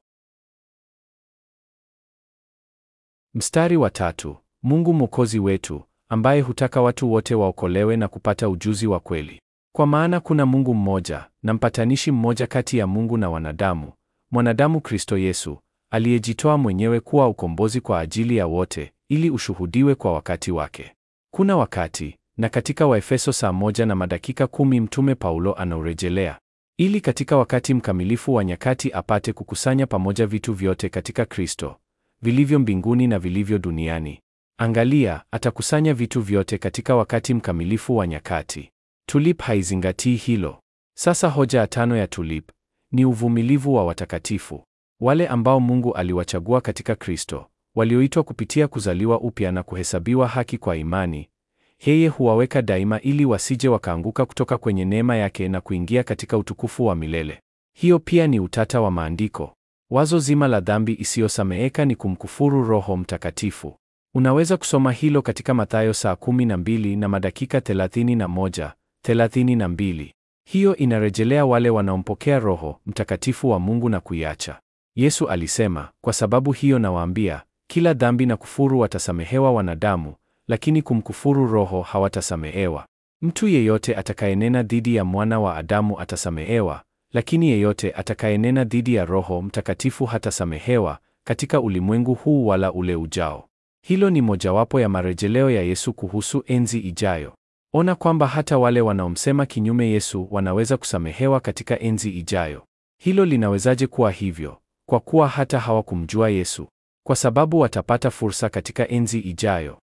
Mstari wa tatu. Mungu Mwokozi wetu ambaye hutaka watu wote waokolewe na kupata ujuzi wa kweli. Kwa maana kuna Mungu mmoja na mpatanishi mmoja kati ya Mungu na wanadamu, mwanadamu Kristo Yesu, aliyejitoa mwenyewe kuwa ukombozi kwa ajili ya wote, ili ushuhudiwe kwa wakati wake. Kuna wakati, na katika Waefeso saa moja na madakika kumi mtume Paulo anaurejelea, ili katika wakati mkamilifu wa nyakati apate kukusanya pamoja vitu vyote katika Kristo, vilivyo mbinguni na vilivyo duniani. Angalia, atakusanya vitu vyote katika wakati mkamilifu wa nyakati. Tulip haizingatii hilo. Sasa hoja ya tano ya tulip ni uvumilivu wa watakatifu, wale ambao Mungu aliwachagua katika Kristo, walioitwa kupitia kuzaliwa upya na kuhesabiwa haki kwa imani. Yeye huwaweka daima ili wasije wakaanguka kutoka kwenye neema yake na kuingia katika utukufu wa milele. Hiyo pia ni utata wa maandiko. Wazo zima la dhambi isiyosameheka ni kumkufuru Roho Mtakatifu. Unaweza kusoma hilo katika Mathayo saa 12 na madakika 31, 32. Hiyo inarejelea wale wanaompokea Roho Mtakatifu wa Mungu na kuiacha. Yesu alisema, kwa sababu hiyo nawaambia, kila dhambi na kufuru watasamehewa wanadamu, lakini kumkufuru Roho hawatasamehewa. Mtu yeyote atakayenena dhidi ya mwana wa Adamu atasamehewa, lakini yeyote atakayenena dhidi ya Roho Mtakatifu hatasamehewa katika ulimwengu huu wala ule ujao. Hilo ni mojawapo ya marejeleo ya Yesu kuhusu enzi ijayo. Ona kwamba hata wale wanaomsema kinyume Yesu wanaweza kusamehewa katika enzi ijayo. Hilo linawezaje kuwa hivyo? Kwa kuwa hata hawakumjua Yesu, kwa sababu watapata fursa katika enzi ijayo.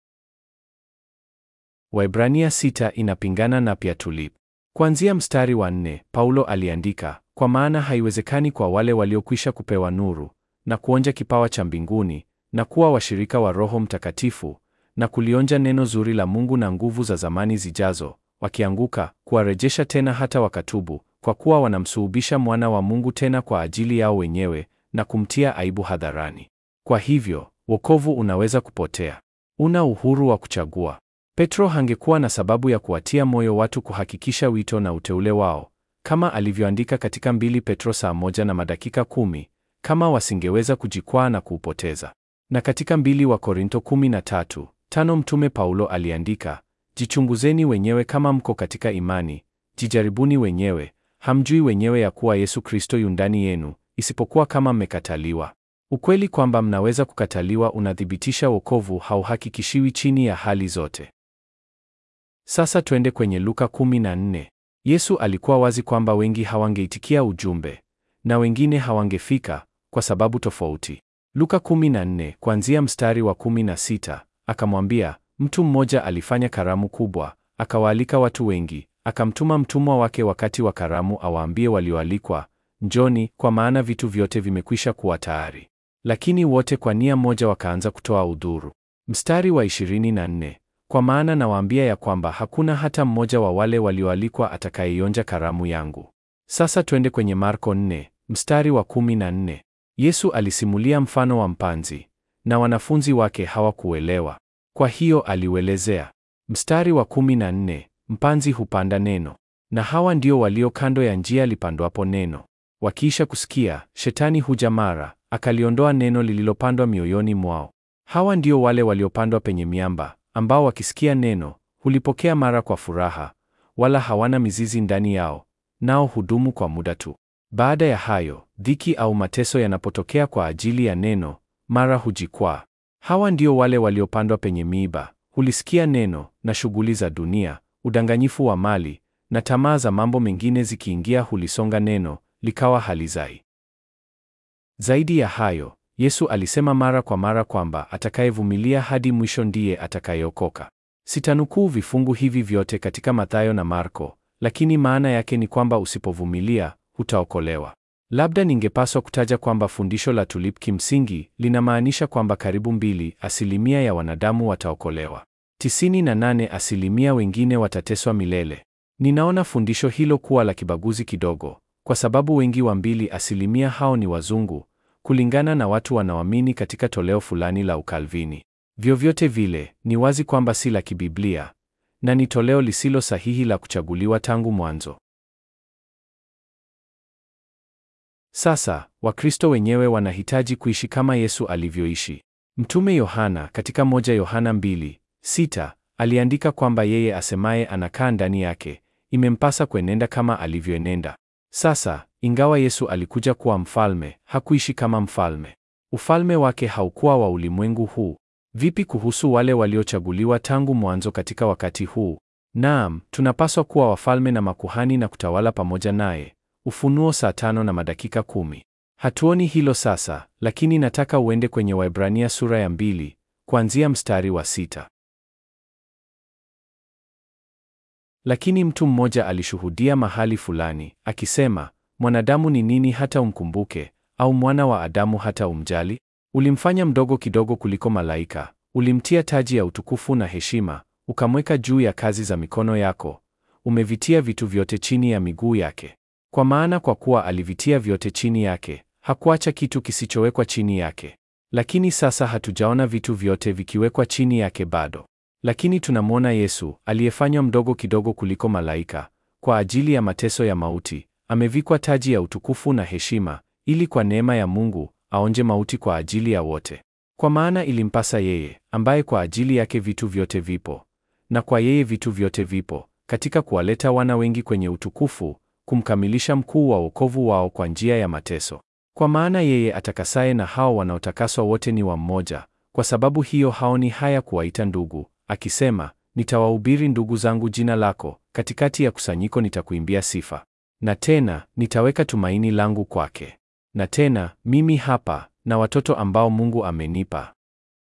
Waebrania sita inapingana na pia tulip. Kuanzia mstari wa nne, Paulo aliandika, kwa maana haiwezekani kwa wale waliokwisha kupewa nuru na kuonja kipawa cha mbinguni na kuwa washirika wa Roho Mtakatifu na kulionja neno zuri la Mungu na nguvu za zamani zijazo, wakianguka, kuwarejesha tena hata wakatubu, kwa kuwa wanamsulubisha mwana wa Mungu tena kwa ajili yao wenyewe na kumtia aibu hadharani. Kwa hivyo, wokovu unaweza kupotea. Una uhuru wa kuchagua. Petro hangekuwa na sababu ya kuwatia moyo watu kuhakikisha wito na uteule wao, kama alivyoandika katika mbili Petro saa moja na madakika kumi, kama wasingeweza kujikwaa na kuupoteza. Na katika mbili wa Korinto kumi na tatu, tano mtume Paulo aliandika, jichunguzeni wenyewe kama mko katika imani, jijaribuni wenyewe, hamjui wenyewe ya kuwa Yesu Kristo yu ndani yenu, isipokuwa kama mmekataliwa. Ukweli kwamba mnaweza kukataliwa unathibitisha wokovu hauhakikishiwi chini ya hali zote. Sasa twende kwenye Luka 14. Yesu alikuwa wazi kwamba wengi hawangeitikia ujumbe na wengine hawangefika kwa sababu tofauti. Luka 14 kuanzia mstari wa 16, akamwambia mtu mmoja alifanya karamu kubwa, akawaalika watu wengi, akamtuma mtumwa wake wakati wa karamu awaambie walioalikwa, njoni, kwa maana vitu vyote vimekwisha kuwa tayari. Lakini wote kwa nia moja wakaanza kutoa udhuru. Mstari wa 24, kwa maana nawaambia ya kwamba hakuna hata mmoja wa wale walioalikwa atakayeionja karamu yangu. Sasa twende kwenye Marko 4 mstari wa 14. Yesu alisimulia mfano wa mpanzi na wanafunzi wake hawakuelewa, kwa hiyo aliuelezea. Mstari wa 14, mpanzi hupanda neno, na hawa ndio walio kando ya njia lipandwapo neno. Wakiisha kusikia, shetani huja mara akaliondoa neno lililopandwa mioyoni mwao. Hawa ndio wale waliopandwa penye miamba, ambao wakisikia neno hulipokea mara kwa furaha, wala hawana mizizi ndani yao, nao hudumu kwa muda tu. Baada ya hayo, dhiki au mateso yanapotokea kwa ajili ya neno, mara hujikwaa. Hawa ndio wale waliopandwa penye miiba, hulisikia neno, na shughuli za dunia, udanganyifu wa mali na tamaa za mambo mengine zikiingia, hulisonga neno, likawa halizai. Zaidi ya hayo, Yesu alisema mara kwa mara kwamba atakayevumilia hadi mwisho ndiye atakayeokoka. Sitanukuu vifungu hivi vyote katika Mathayo na Marko, lakini maana yake ni kwamba usipovumilia hutaokolewa. Labda ningepaswa kutaja kwamba fundisho la tulip kimsingi linamaanisha kwamba karibu mbili asilimia ya wanadamu wataokolewa, tisini na nane asilimia wengine watateswa milele. Ninaona fundisho hilo kuwa la kibaguzi kidogo, kwa sababu wengi wa mbili asilimia hao ni wazungu, kulingana na watu wanaoamini katika toleo fulani la Ukalvini. Vyovyote vile, ni wazi kwamba si la kibiblia na ni toleo lisilo sahihi la kuchaguliwa tangu mwanzo. Sasa, Wakristo wenyewe wanahitaji kuishi kama Yesu alivyoishi. Mtume Yohana katika moja Yohana mbili sita aliandika kwamba yeye asemaye anakaa ndani yake imempasa kuenenda kama alivyoenenda. Sasa, ingawa Yesu alikuja kuwa mfalme, hakuishi kama mfalme. Ufalme wake haukuwa wa ulimwengu huu. Vipi kuhusu wale waliochaguliwa tangu mwanzo katika wakati huu? Naam, tunapaswa kuwa wafalme na makuhani na kutawala pamoja naye. Ufunuo saa tano na madakika kumi. Hatuoni hilo sasa, lakini nataka uende kwenye Waebrania sura ya mbili kuanzia mstari wa sita. Lakini mtu mmoja alishuhudia mahali fulani akisema, mwanadamu ni nini hata umkumbuke, au mwana wa Adamu hata umjali? Ulimfanya mdogo kidogo kuliko malaika, ulimtia taji ya utukufu na heshima, ukamweka juu ya kazi za mikono yako, umevitia vitu vyote chini ya miguu yake. Kwa maana kwa kuwa alivitia vyote chini yake, hakuacha kitu kisichowekwa chini yake. Lakini sasa hatujaona vitu vyote vikiwekwa chini yake bado. Lakini tunamwona Yesu aliyefanywa mdogo kidogo kuliko malaika, kwa ajili ya mateso ya mauti, amevikwa taji ya utukufu na heshima, ili kwa neema ya Mungu aonje mauti kwa ajili ya wote. Kwa maana ilimpasa yeye, ambaye kwa ajili yake vitu vyote vipo, na kwa yeye vitu vyote vipo, katika kuwaleta wana wengi kwenye utukufu, kumkamilisha mkuu wa wokovu wao kwa njia ya mateso. Kwa maana yeye atakasaye na hao wanaotakaswa wote ni wa mmoja, kwa sababu hiyo haoni haya kuwaita ndugu, akisema, nitawahubiri ndugu zangu jina lako, katikati ya kusanyiko nitakuimbia sifa. Na tena nitaweka tumaini langu kwake. Na tena mimi hapa na watoto ambao Mungu amenipa.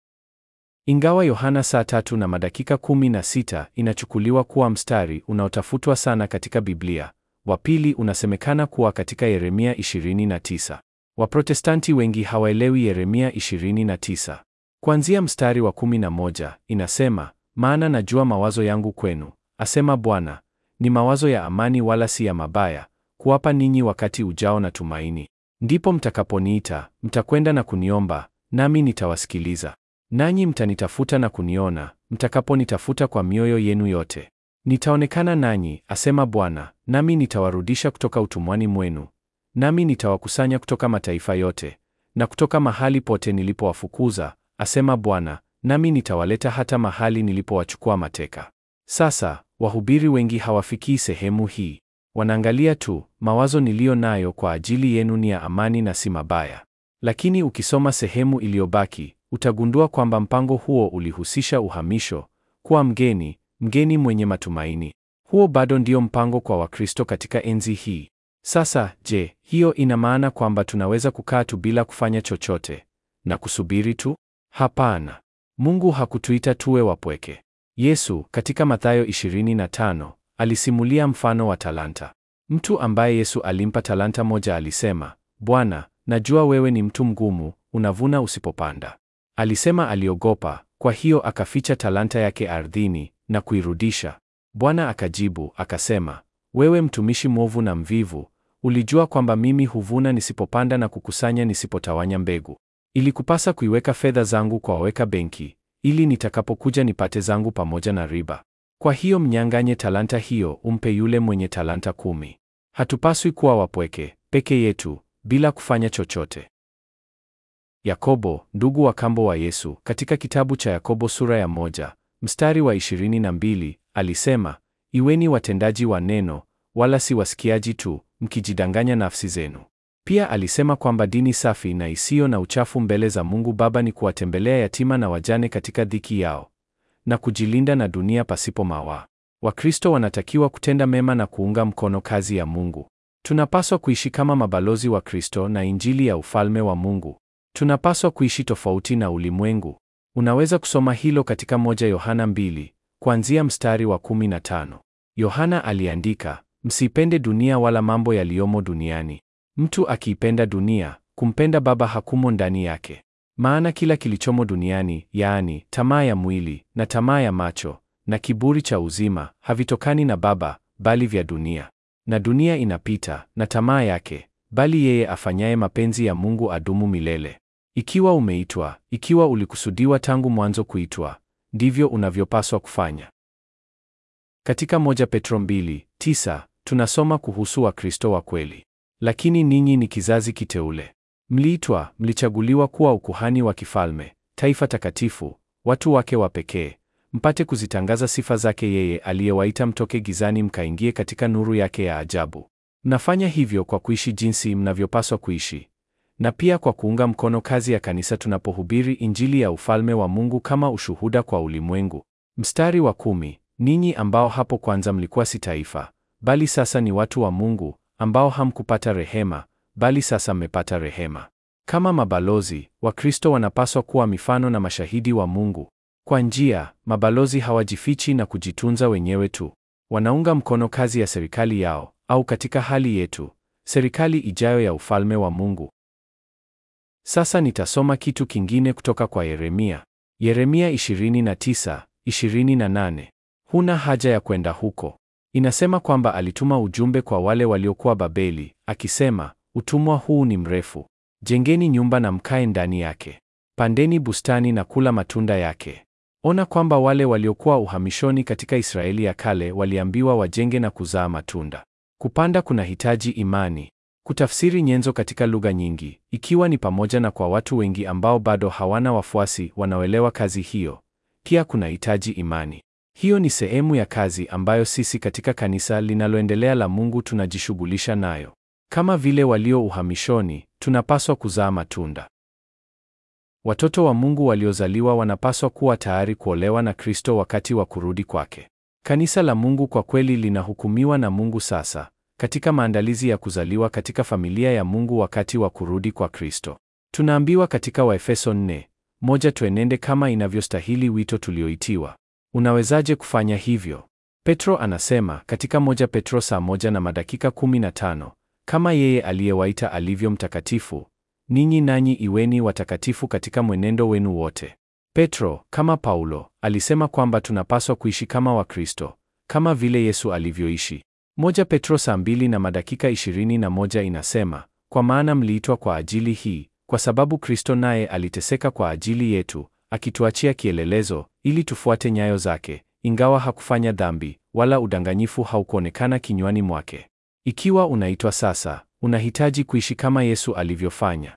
Ingawa Yohana saa tatu na madakika kumi na sita inachukuliwa kuwa mstari unaotafutwa sana katika Biblia, wa pili unasemekana kuwa katika Yeremia 29. Waprotestanti wengi hawaelewi Yeremia 29. Kuanzia mstari wa 11 inasema, maana najua mawazo yangu kwenu, asema Bwana, ni mawazo ya amani wala si ya mabaya, kuwapa ninyi wakati ujao na tumaini. Ndipo mtakaponiita, mtakwenda na kuniomba, nami nitawasikiliza. Nanyi mtanitafuta na kuniona, mtakaponitafuta kwa mioyo yenu yote. Nitaonekana nanyi, asema Bwana, nami nitawarudisha kutoka utumwani mwenu, nami nitawakusanya kutoka mataifa yote na kutoka mahali pote nilipowafukuza, asema Bwana, nami nitawaleta hata mahali nilipowachukua mateka. Sasa wahubiri wengi hawafikii sehemu hii. Wanaangalia tu, mawazo niliyo nayo kwa ajili yenu ni ya amani na si mabaya. Lakini ukisoma sehemu iliyobaki, utagundua kwamba mpango huo ulihusisha uhamisho, kuwa mgeni, mgeni mwenye matumaini. Huo bado ndio mpango kwa Wakristo katika enzi hii. Sasa, je, hiyo ina maana kwamba tunaweza kukaa tu bila kufanya chochote na kusubiri tu? Hapana. Mungu hakutuita tuwe wapweke. Yesu katika Mathayo 25 alisimulia mfano wa talanta. Mtu ambaye Yesu alimpa talanta moja alisema, Bwana, najua wewe ni mtu mgumu, unavuna usipopanda. Alisema aliogopa, kwa hiyo akaficha talanta yake ardhini na kuirudisha. Bwana akajibu akasema, wewe mtumishi mwovu na mvivu, ulijua kwamba mimi huvuna nisipopanda na kukusanya nisipotawanya mbegu. Ilikupasa kuiweka fedha zangu kwa waweka benki, ili nitakapokuja nipate zangu pamoja na riba. Kwa hiyo mnyang'anye talanta hiyo, umpe yule mwenye talanta kumi. Hatupaswi kuwa wapweke peke yetu bila kufanya chochote. Yakobo, ndugu wa kambo wa Yesu, katika kitabu cha Yakobo sura ya moja mstari wa 22 alisema, iweni watendaji wa neno, wala si wasikiaji tu, mkijidanganya nafsi zenu. Pia alisema kwamba dini safi na isiyo na uchafu mbele za Mungu Baba ni kuwatembelea yatima na wajane katika dhiki yao na kujilinda na dunia pasipo mawaa. Wakristo wanatakiwa kutenda mema na kuunga mkono kazi ya Mungu. Tunapaswa kuishi kama mabalozi wa Kristo na Injili ya ufalme wa Mungu. Tunapaswa kuishi tofauti na ulimwengu. Unaweza kusoma hilo katika moja Yohana mbili kuanzia mstari wa 15. Yohana aliandika, msipende dunia wala mambo yaliyomo duniani. Mtu akiipenda dunia, kumpenda Baba hakumo ndani yake. Maana kila kilichomo duniani, yaani tamaa ya mwili na tamaa ya macho na kiburi cha uzima, havitokani na Baba, bali vya dunia. Na dunia inapita na tamaa yake, bali yeye afanyaye mapenzi ya Mungu adumu milele. Ikiwa umeitwa, ikiwa ulikusudiwa tangu mwanzo kuitwa, ndivyo unavyopaswa kufanya. Katika moja Petro mbili tisa tunasoma kuhusu Wakristo wa kweli. Lakini ninyi ni kizazi kiteule, mliitwa, mlichaguliwa kuwa ukuhani wa kifalme, taifa takatifu, watu wake wa pekee, mpate kuzitangaza sifa zake yeye aliyewaita mtoke gizani mkaingie katika nuru yake ya ajabu. Mnafanya hivyo kwa kuishi jinsi mnavyopaswa kuishi, na pia kwa kuunga mkono kazi ya kanisa tunapohubiri Injili ya ufalme wa Mungu kama ushuhuda kwa ulimwengu. Mstari wa kumi, ninyi ambao hapo kwanza mlikuwa si taifa, bali sasa ni watu wa Mungu, ambao hamkupata rehema, bali sasa mmepata rehema. Kama mabalozi, Wakristo wanapaswa kuwa mifano na mashahidi wa Mungu. Kwa njia, mabalozi hawajifichi na kujitunza wenyewe tu. Wanaunga mkono kazi ya serikali yao, au katika hali yetu, serikali ijayo ya ufalme wa Mungu. Sasa nitasoma kitu kingine kutoka kwa Yeremia. Yeremia 29, 28. Huna haja ya kwenda huko. Inasema kwamba alituma ujumbe kwa wale waliokuwa Babeli, akisema, utumwa huu ni mrefu. Jengeni nyumba na mkae ndani yake. Pandeni bustani na kula matunda yake. Ona kwamba wale waliokuwa uhamishoni katika Israeli ya kale waliambiwa wajenge na kuzaa matunda. Kupanda kunahitaji imani. Kutafsiri nyenzo katika lugha nyingi, ikiwa ni pamoja na kwa watu wengi ambao bado hawana wafuasi wanaoelewa kazi hiyo, pia kunahitaji imani. Hiyo ni sehemu ya kazi ambayo sisi katika kanisa linaloendelea la Mungu tunajishughulisha nayo. Kama vile walio uhamishoni, tunapaswa kuzaa matunda. Watoto wa Mungu waliozaliwa wanapaswa kuwa tayari kuolewa na Kristo wakati wa kurudi kwake. Kanisa la Mungu kwa kweli linahukumiwa na Mungu sasa katika maandalizi ya kuzaliwa katika familia ya Mungu wakati wa kurudi kwa Kristo. Tunaambiwa katika Waefeso 4 moja, tuenende kama inavyostahili wito tulioitiwa. Unawezaje kufanya hivyo? Petro anasema katika moja Petro saa moja na madakika 15, kama yeye aliyewaita alivyo mtakatifu, ninyi nanyi iweni watakatifu katika mwenendo wenu wote. Petro, kama Paulo, alisema kwamba tunapaswa kuishi kama Wakristo, kama vile Yesu alivyoishi. Moja Petro saa mbili na madakika 21 inasema, kwa maana mliitwa kwa ajili hii, kwa sababu Kristo naye aliteseka kwa ajili yetu, akituachia kielelezo ili tufuate nyayo zake, ingawa hakufanya dhambi, wala udanganyifu haukuonekana kinywani mwake. Ikiwa unaitwa sasa, unahitaji kuishi kama Yesu alivyofanya.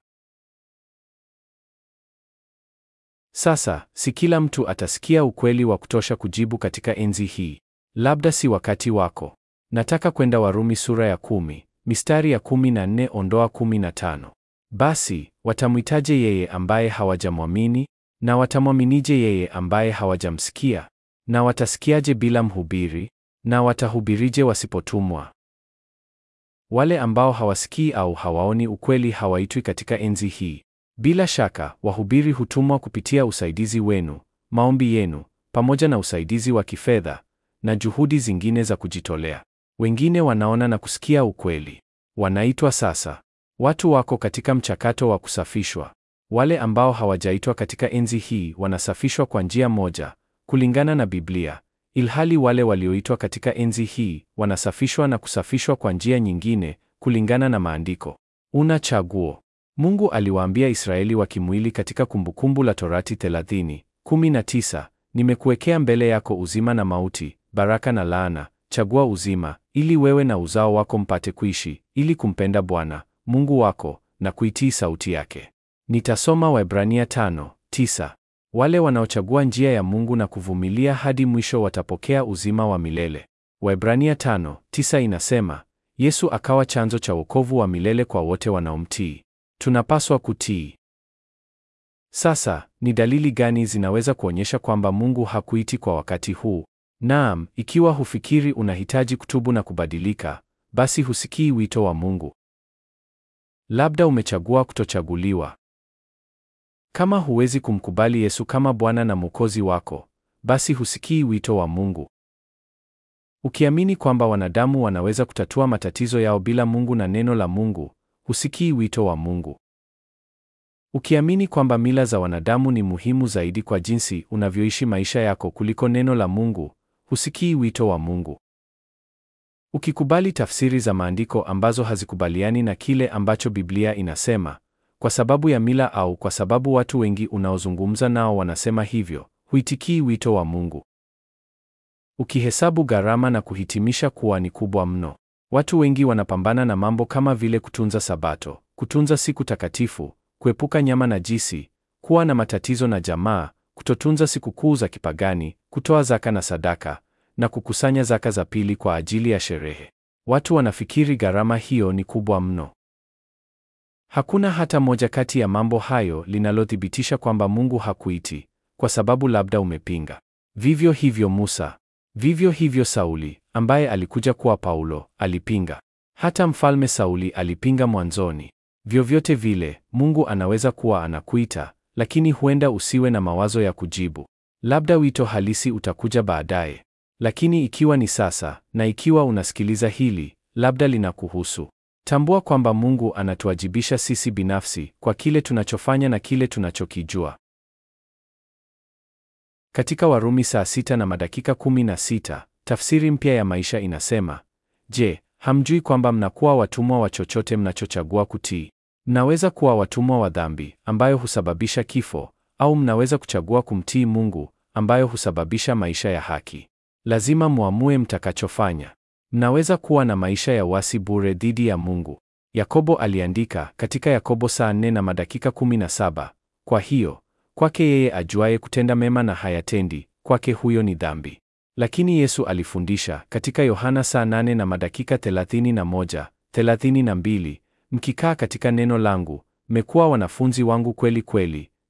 Sasa, si kila mtu atasikia ukweli wa kutosha kujibu katika enzi hii. Labda si wakati wako. Nataka kwenda Warumi sura ya kumi, mistari ya kumi na nne ondoa kumi na tano. Basi, watamwitaje yeye ambaye hawajamwamini? Na watamwaminije yeye ambaye hawajamsikia? Na watasikiaje bila mhubiri? Na watahubirije wasipotumwa? Wale ambao hawasikii au hawaoni ukweli hawaitwi katika enzi hii. Bila shaka, wahubiri hutumwa kupitia usaidizi wenu, maombi yenu, pamoja na usaidizi wa kifedha na juhudi zingine za kujitolea. Wengine wanaona na kusikia ukweli. Wanaitwa sasa. Watu wako katika mchakato wa kusafishwa. Wale ambao hawajaitwa katika enzi hii wanasafishwa kwa njia moja, kulingana na Biblia, ilhali wale walioitwa katika enzi hii wanasafishwa na kusafishwa kwa njia nyingine, kulingana na Maandiko. Una chaguo. Mungu aliwaambia Israeli wa kimwili katika Kumbukumbu la Torati 30:19, nimekuwekea mbele yako uzima na mauti, baraka na laana. Chagua uzima, ili wewe na uzao wako mpate kuishi, ili kumpenda Bwana Mungu wako na kuitii sauti yake. Nitasoma Waebrania 5:9. Wale wanaochagua njia ya Mungu na kuvumilia hadi mwisho watapokea uzima wa milele. Waebrania 5:9 inasema, Yesu akawa chanzo cha wokovu wa milele kwa wote wanaomtii. Tunapaswa kutii. Sasa, ni dalili gani zinaweza kuonyesha kwamba Mungu hakuiti kwa wakati huu? Naam, ikiwa hufikiri unahitaji kutubu na kubadilika, basi husikii wito wa Mungu. Labda umechagua kutochaguliwa. Kama huwezi kumkubali Yesu kama Bwana na Mwokozi wako, basi husikii wito wa Mungu. Ukiamini kwamba wanadamu wanaweza kutatua matatizo yao bila Mungu na neno la Mungu, husikii wito wa Mungu. Ukiamini kwamba mila za wanadamu ni muhimu zaidi kwa jinsi unavyoishi maisha yako kuliko neno la Mungu, husikii wito wa Mungu. Ukikubali tafsiri za maandiko ambazo hazikubaliani na kile ambacho Biblia inasema, kwa sababu ya mila au kwa sababu watu wengi unaozungumza nao wanasema hivyo, huitikii wito wa Mungu. Ukihesabu gharama na kuhitimisha kuwa ni kubwa mno. Watu wengi wanapambana na mambo kama vile kutunza Sabato, kutunza siku takatifu, kuepuka nyama najisi, kuwa na matatizo na jamaa, kutotunza sikukuu za kipagani, kutoa zaka na sadaka, na kukusanya zaka za pili kwa ajili ya sherehe. Watu wanafikiri gharama hiyo ni kubwa mno. Hakuna hata moja kati ya mambo hayo linalothibitisha kwamba Mungu hakuiti, kwa sababu labda umepinga. Vivyo hivyo Musa, vivyo hivyo Sauli, ambaye alikuja kuwa Paulo, alipinga. Hata Mfalme Sauli alipinga mwanzoni. Vyovyote vile, Mungu anaweza kuwa anakuita, lakini huenda usiwe na mawazo ya kujibu. Labda wito halisi utakuja baadaye. Lakini ikiwa ni sasa, na ikiwa unasikiliza hili, labda linakuhusu. Tambua kwamba Mungu anatuwajibisha sisi binafsi kwa kile tunachofanya na kile tunachokijua. Katika Warumi saa sita na madakika kumi na sita, tafsiri mpya ya maisha inasema, Je, hamjui kwamba mnakuwa watumwa wa chochote mnachochagua kutii? Mnaweza kuwa watumwa wa dhambi ambayo husababisha kifo, au mnaweza kuchagua kumtii Mungu ambayo husababisha maisha ya haki. Lazima muamue mtakachofanya. Mnaweza kuwa na maisha ya wasi bure dhidi ya Mungu. Yakobo aliandika katika Yakobo saa nne na madakika 17, kwa hiyo kwake yeye ajuaye kutenda mema na hayatendi, kwake huyo ni dhambi. Lakini Yesu alifundisha katika Yohana saa nane na madakika 31, 32, mkikaa katika neno langu, mmekuwa wanafunzi wangu kweli kweli,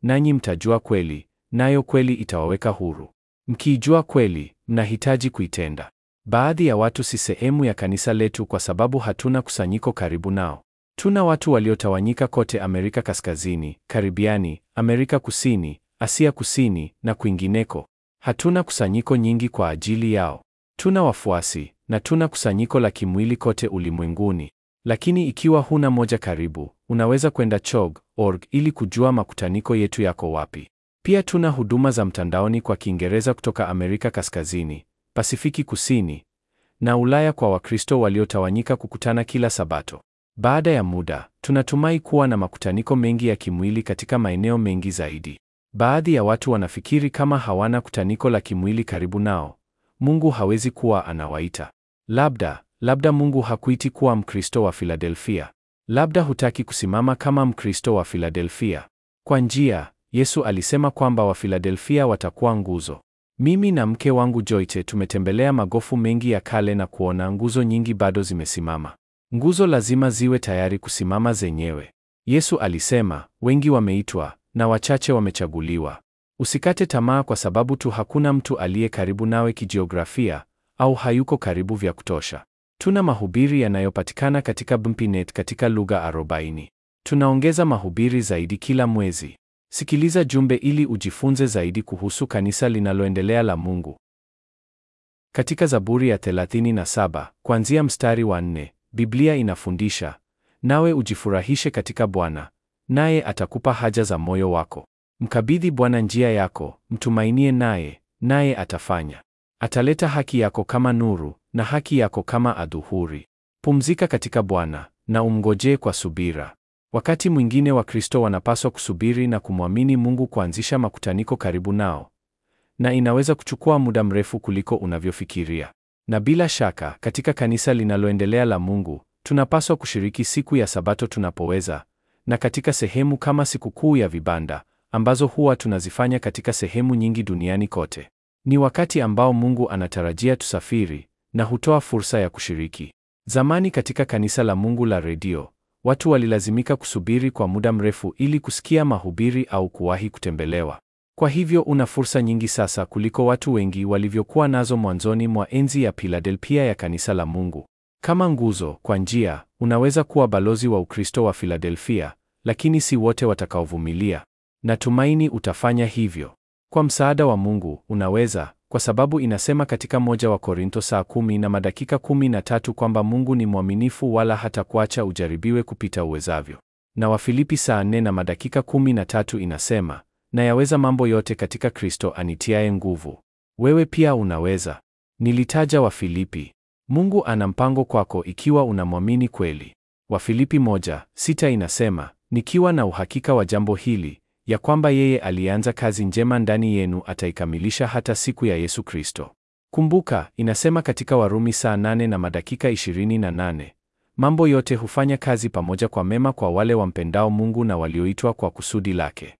nanyi mtajua kweli, nayo kweli itawaweka huru. Mkiijua kweli, mnahitaji kuitenda. Baadhi ya watu si sehemu ya kanisa letu kwa sababu hatuna kusanyiko karibu nao. Tuna watu waliotawanyika kote Amerika Kaskazini, Karibiani, Amerika Kusini, Asia Kusini na kwingineko. Hatuna kusanyiko nyingi kwa ajili yao. Tuna wafuasi na tuna kusanyiko la kimwili kote ulimwenguni. Lakini ikiwa huna moja karibu, unaweza kwenda chog.org ili kujua makutaniko yetu yako wapi. Pia tuna huduma za mtandaoni kwa Kiingereza kutoka Amerika Kaskazini, Pasifiki Kusini na Ulaya kwa Wakristo waliotawanyika kukutana kila Sabato. Baada ya muda, tunatumai kuwa na makutaniko mengi ya kimwili katika maeneo mengi zaidi. Baadhi ya watu wanafikiri kama hawana kutaniko la kimwili karibu nao, Mungu hawezi kuwa anawaita. Labda, labda Mungu hakuiti kuwa Mkristo wa Filadelfia. Labda hutaki kusimama kama Mkristo wa Filadelfia. Kwa njia, Yesu alisema kwamba Wafiladelfia watakuwa nguzo. Mimi na mke wangu Joyce tumetembelea magofu mengi ya kale na kuona nguzo nyingi bado zimesimama. Nguzo lazima ziwe tayari kusimama zenyewe. Yesu alisema, wengi wameitwa na wachache wamechaguliwa. Usikate tamaa kwa sababu tu hakuna mtu aliye karibu nawe kijiografia au hayuko karibu vya kutosha. Tuna mahubiri yanayopatikana katika Bmpinet katika lugha 40. Tunaongeza mahubiri zaidi kila mwezi. Sikiliza jumbe ili ujifunze zaidi kuhusu kanisa linaloendelea la Mungu. Katika Zaburi ya 37, kuanzia mstari wa 4, Biblia inafundisha, nawe ujifurahishe katika Bwana, naye atakupa haja za moyo wako. Mkabidhi Bwana njia yako, mtumainie naye, naye atafanya. Ataleta haki yako kama nuru na haki yako kama adhuhuri. Pumzika katika Bwana na umngojee kwa subira. Wakati mwingine Wakristo wanapaswa kusubiri na kumwamini Mungu kuanzisha makutaniko karibu nao, na inaweza kuchukua muda mrefu kuliko unavyofikiria. Na bila shaka, katika kanisa linaloendelea la Mungu, tunapaswa kushiriki siku ya Sabato tunapoweza, na katika sehemu kama sikukuu ya vibanda ambazo huwa tunazifanya katika sehemu nyingi duniani kote. Ni wakati ambao Mungu anatarajia tusafiri na hutoa fursa ya kushiriki. Zamani katika kanisa la Mungu la redio, watu walilazimika kusubiri kwa muda mrefu ili kusikia mahubiri au kuwahi kutembelewa. Kwa hivyo una fursa nyingi sasa kuliko watu wengi walivyokuwa nazo mwanzoni mwa enzi ya Filadelfia ya kanisa la Mungu. Kama nguzo, kwa njia, unaweza kuwa balozi wa Ukristo wa Filadelfia, lakini si wote watakaovumilia. Natumaini utafanya hivyo. Kwa msaada wa Mungu, unaweza, kwa sababu inasema katika moja wa Korintho saa kumi na madakika kumi na tatu kwamba Mungu ni mwaminifu wala hatakuacha ujaribiwe kupita uwezavyo. Na Wafilipi saa nne na madakika kumi na tatu inasema, na yaweza mambo yote katika Kristo anitiaye nguvu. Wewe pia unaweza. Nilitaja Wafilipi. Mungu ana mpango kwako ikiwa unamwamini kweli. Wafilipi moja sita inasema, nikiwa na uhakika wa jambo hili ya kwamba yeye alianza kazi njema ndani yenu ataikamilisha hata siku ya Yesu Kristo. Kumbuka, inasema katika Warumi saa nane na madakika 28, mambo yote hufanya kazi pamoja kwa mema kwa wale wampendao Mungu na walioitwa kwa kusudi lake.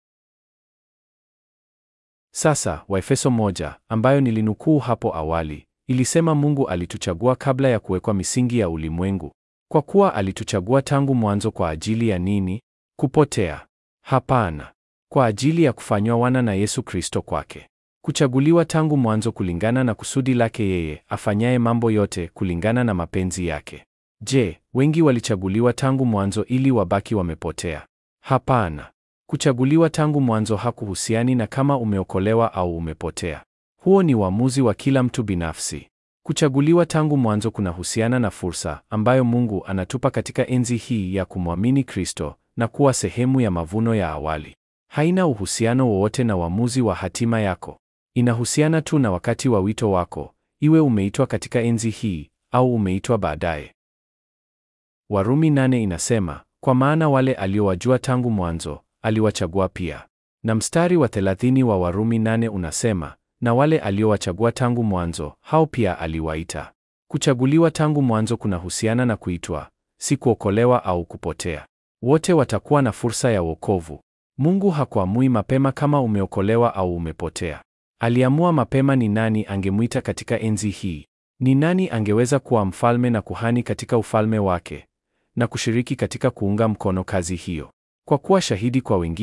Sasa, Waefeso moja, ambayo nilinukuu hapo awali, ilisema Mungu alituchagua kabla ya kuwekwa misingi ya ulimwengu. Kwa kuwa alituchagua tangu mwanzo kwa ajili ya nini? Kupotea? Hapana. Kwa ajili ya kufanywa wana na Yesu Kristo kwake. Kuchaguliwa tangu mwanzo kulingana na kusudi lake yeye, afanyaye mambo yote kulingana na mapenzi yake. Je, wengi walichaguliwa tangu mwanzo ili wabaki wamepotea? Hapana. Kuchaguliwa tangu mwanzo hakuhusiani na kama umeokolewa au umepotea. Huo ni uamuzi wa kila mtu binafsi. Kuchaguliwa tangu mwanzo kunahusiana na fursa ambayo Mungu anatupa katika enzi hii ya kumwamini Kristo na kuwa sehemu ya mavuno ya awali. Haina uhusiano wowote na uamuzi wa hatima yako. Inahusiana tu na wakati wa wito wako, iwe umeitwa katika enzi hii au umeitwa baadaye. Warumi nane inasema, kwa maana wale aliowajua tangu mwanzo aliwachagua pia. Na mstari wa 30 wa Warumi nane unasema, na wale aliowachagua tangu mwanzo hao pia aliwaita. Kuchaguliwa tangu mwanzo kunahusiana na kuitwa, si kuokolewa au kupotea. Wote watakuwa na fursa ya wokovu. Mungu hakuamui mapema kama umeokolewa au umepotea. Aliamua mapema ni nani angemwita katika enzi hii. Ni nani angeweza kuwa mfalme na kuhani katika ufalme wake na kushiriki katika kuunga mkono kazi hiyo. Kwa kuwa shahidi kwa wengine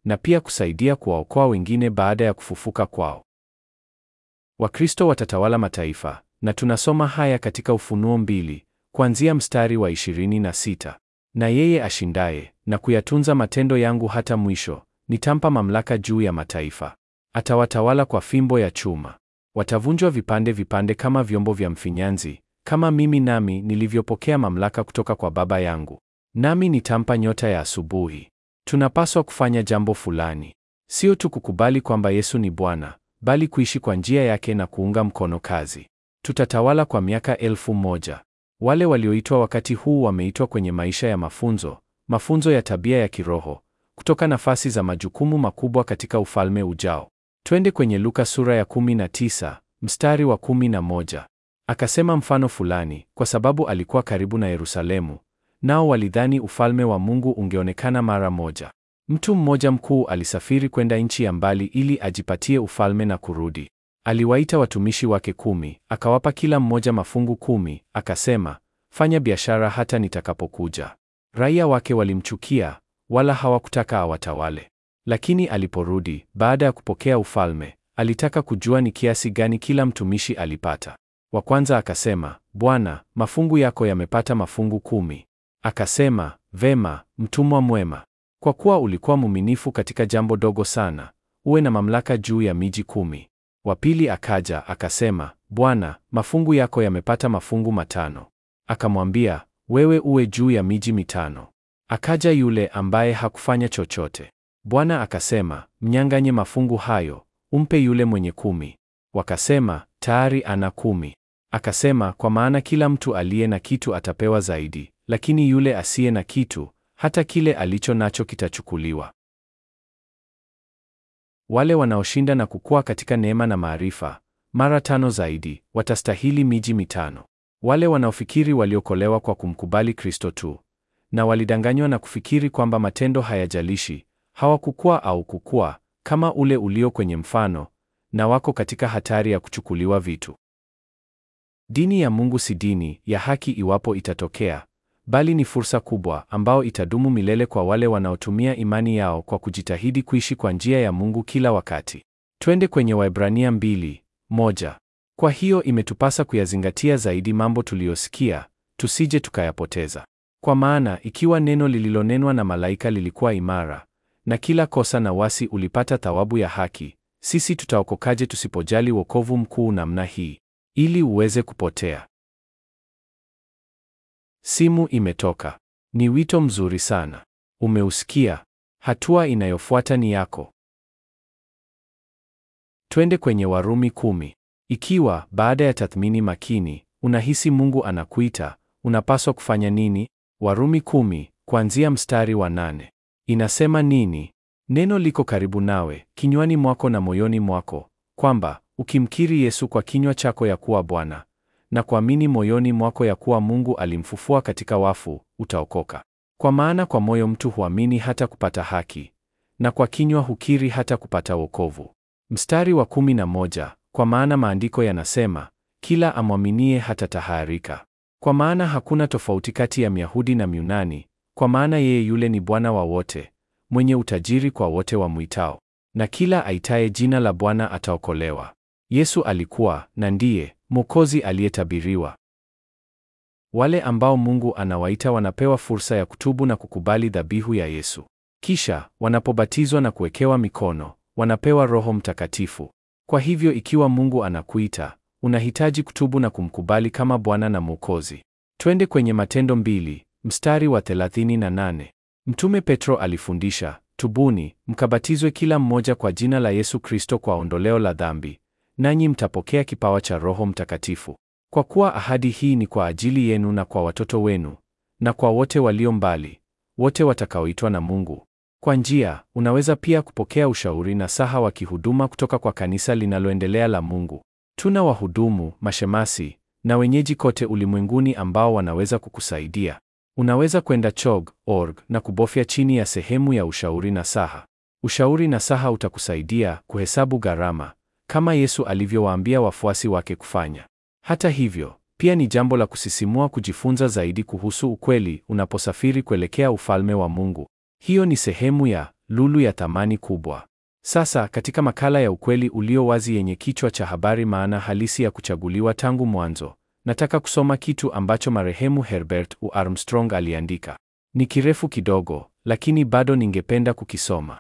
na pia kusaidia kuwaokoa wengine baada ya kufufuka kwao. Wakristo watatawala mataifa, na tunasoma haya katika Ufunuo mbili kuanzia mstari wa 26. Na yeye ashindaye na kuyatunza matendo yangu hata mwisho, nitampa mamlaka juu ya mataifa. Atawatawala kwa fimbo ya chuma. Watavunjwa vipande vipande kama vyombo vya mfinyanzi, kama mimi nami nilivyopokea mamlaka kutoka kwa Baba yangu. Nami nitampa nyota ya asubuhi. Tunapaswa kufanya jambo fulani, sio tu kukubali kwamba Yesu ni Bwana, bali kuishi kwa njia yake na kuunga mkono kazi. Tutatawala kwa miaka elfu moja. Wale walioitwa wakati huu wameitwa kwenye maisha ya mafunzo, mafunzo ya tabia ya kiroho, kutoka nafasi za majukumu makubwa katika ufalme ujao. Twende kwenye Luka sura ya 19 mstari wa 11. Akasema mfano fulani, kwa sababu alikuwa karibu na Yerusalemu, nao walidhani ufalme wa Mungu ungeonekana mara moja. Mtu mmoja mkuu alisafiri kwenda nchi ya mbali ili ajipatie ufalme na kurudi. Aliwaita watumishi wake kumi, akawapa kila mmoja mafungu kumi, akasema, fanya biashara hata nitakapokuja. Raia wake walimchukia, wala hawakutaka awatawale. Lakini aliporudi baada ya kupokea ufalme, alitaka kujua ni kiasi gani kila mtumishi alipata. Wa kwanza akasema, Bwana, mafungu yako yamepata mafungu kumi. Akasema, vema, mtumwa mwema, kwa kuwa ulikuwa mwaminifu katika jambo dogo sana, uwe na mamlaka juu ya miji kumi. Wa pili akaja akasema, Bwana, mafungu yako yamepata mafungu matano. Akamwambia, wewe uwe juu ya miji mitano. Akaja yule ambaye hakufanya chochote. Bwana akasema, mnyang'anye mafungu hayo, umpe yule mwenye kumi. Wakasema, tayari ana kumi. Akasema, kwa maana kila mtu aliye na kitu atapewa zaidi, lakini yule asiye na kitu, hata kile alicho nacho kitachukuliwa. Wale wanaoshinda na kukua katika neema na maarifa, mara tano zaidi, watastahili miji mitano. Wale wanaofikiri waliokolewa kwa kumkubali Kristo tu, na walidanganywa na kufikiri kwamba matendo hayajalishi, hawakukua au kukua, kama ule ulio kwenye mfano, na wako katika hatari ya kuchukuliwa vitu. Dini ya Mungu si dini ya haki iwapo itatokea, bali ni fursa kubwa ambao itadumu milele kwa wale wanaotumia imani yao kwa kujitahidi kuishi kwa njia ya Mungu kila wakati. Twende kwenye Waebrania mbili moja. Kwa hiyo imetupasa kuyazingatia zaidi mambo tuliyosikia, tusije tukayapoteza. Kwa maana ikiwa neno lililonenwa na malaika lilikuwa imara, na kila kosa na wasi ulipata thawabu ya haki, sisi tutaokokaje tusipojali wokovu mkuu namna hii, ili uweze kupotea? Simu imetoka. Ni wito mzuri sana. Umeusikia? Hatua inayofuata ni yako. Twende kwenye Warumi kumi. Ikiwa baada ya tathmini makini unahisi Mungu anakuita, unapaswa kufanya nini? Warumi kumi kuanzia mstari wa nane inasema nini? Neno liko karibu nawe, kinywani mwako na moyoni mwako, kwamba ukimkiri Yesu kwa kinywa chako ya kuwa Bwana na kuamini moyoni mwako ya kuwa Mungu alimfufua katika wafu, utaokoka. Kwa maana kwa moyo mtu huamini hata kupata haki, na kwa kinywa hukiri hata kupata wokovu. Mstari wa kumi na moja, kwa maana maandiko yanasema, kila amwaminie hatataharika. Kwa maana hakuna tofauti kati ya Myahudi na Myunani, kwa maana yeye yule ni Bwana wa wote, mwenye utajiri kwa wote wamwitao, na kila aitaye jina la Bwana ataokolewa. Yesu alikuwa na ndiye Mwokozi aliyetabiriwa. Wale ambao Mungu anawaita wanapewa fursa ya kutubu na kukubali dhabihu ya Yesu. Kisha wanapobatizwa na kuwekewa mikono, wanapewa Roho Mtakatifu. Kwa hivyo ikiwa Mungu anakuita, unahitaji kutubu na kumkubali kama Bwana na Mwokozi. Twende kwenye Matendo mbili, mstari wa 38. Mtume Petro alifundisha, tubuni, mkabatizwe kila mmoja kwa jina la Yesu Kristo kwa ondoleo la dhambi, nanyi mtapokea kipawa cha Roho Mtakatifu. Kwa kuwa ahadi hii ni kwa ajili yenu na kwa watoto wenu na kwa wote walio mbali, wote watakaoitwa na Mungu. Kwa njia, unaweza pia kupokea ushauri na saha wa kihuduma kutoka kwa kanisa linaloendelea la Mungu. Tuna wahudumu, mashemasi na wenyeji kote ulimwenguni ambao wanaweza kukusaidia. Unaweza kwenda chog.org na kubofya chini ya sehemu ya ushauri na saha. Ushauri na saha utakusaidia kuhesabu gharama kama Yesu alivyowaambia wafuasi wake kufanya. Hata hivyo, pia ni jambo la kusisimua kujifunza zaidi kuhusu ukweli unaposafiri kuelekea ufalme wa Mungu. Hiyo ni sehemu ya lulu ya thamani kubwa. Sasa katika makala ya ukweli ulio wazi yenye kichwa cha habari maana halisi ya kuchaguliwa tangu mwanzo, nataka kusoma kitu ambacho marehemu Herbert U. Armstrong aliandika. Ni kirefu kidogo, lakini bado ningependa kukisoma.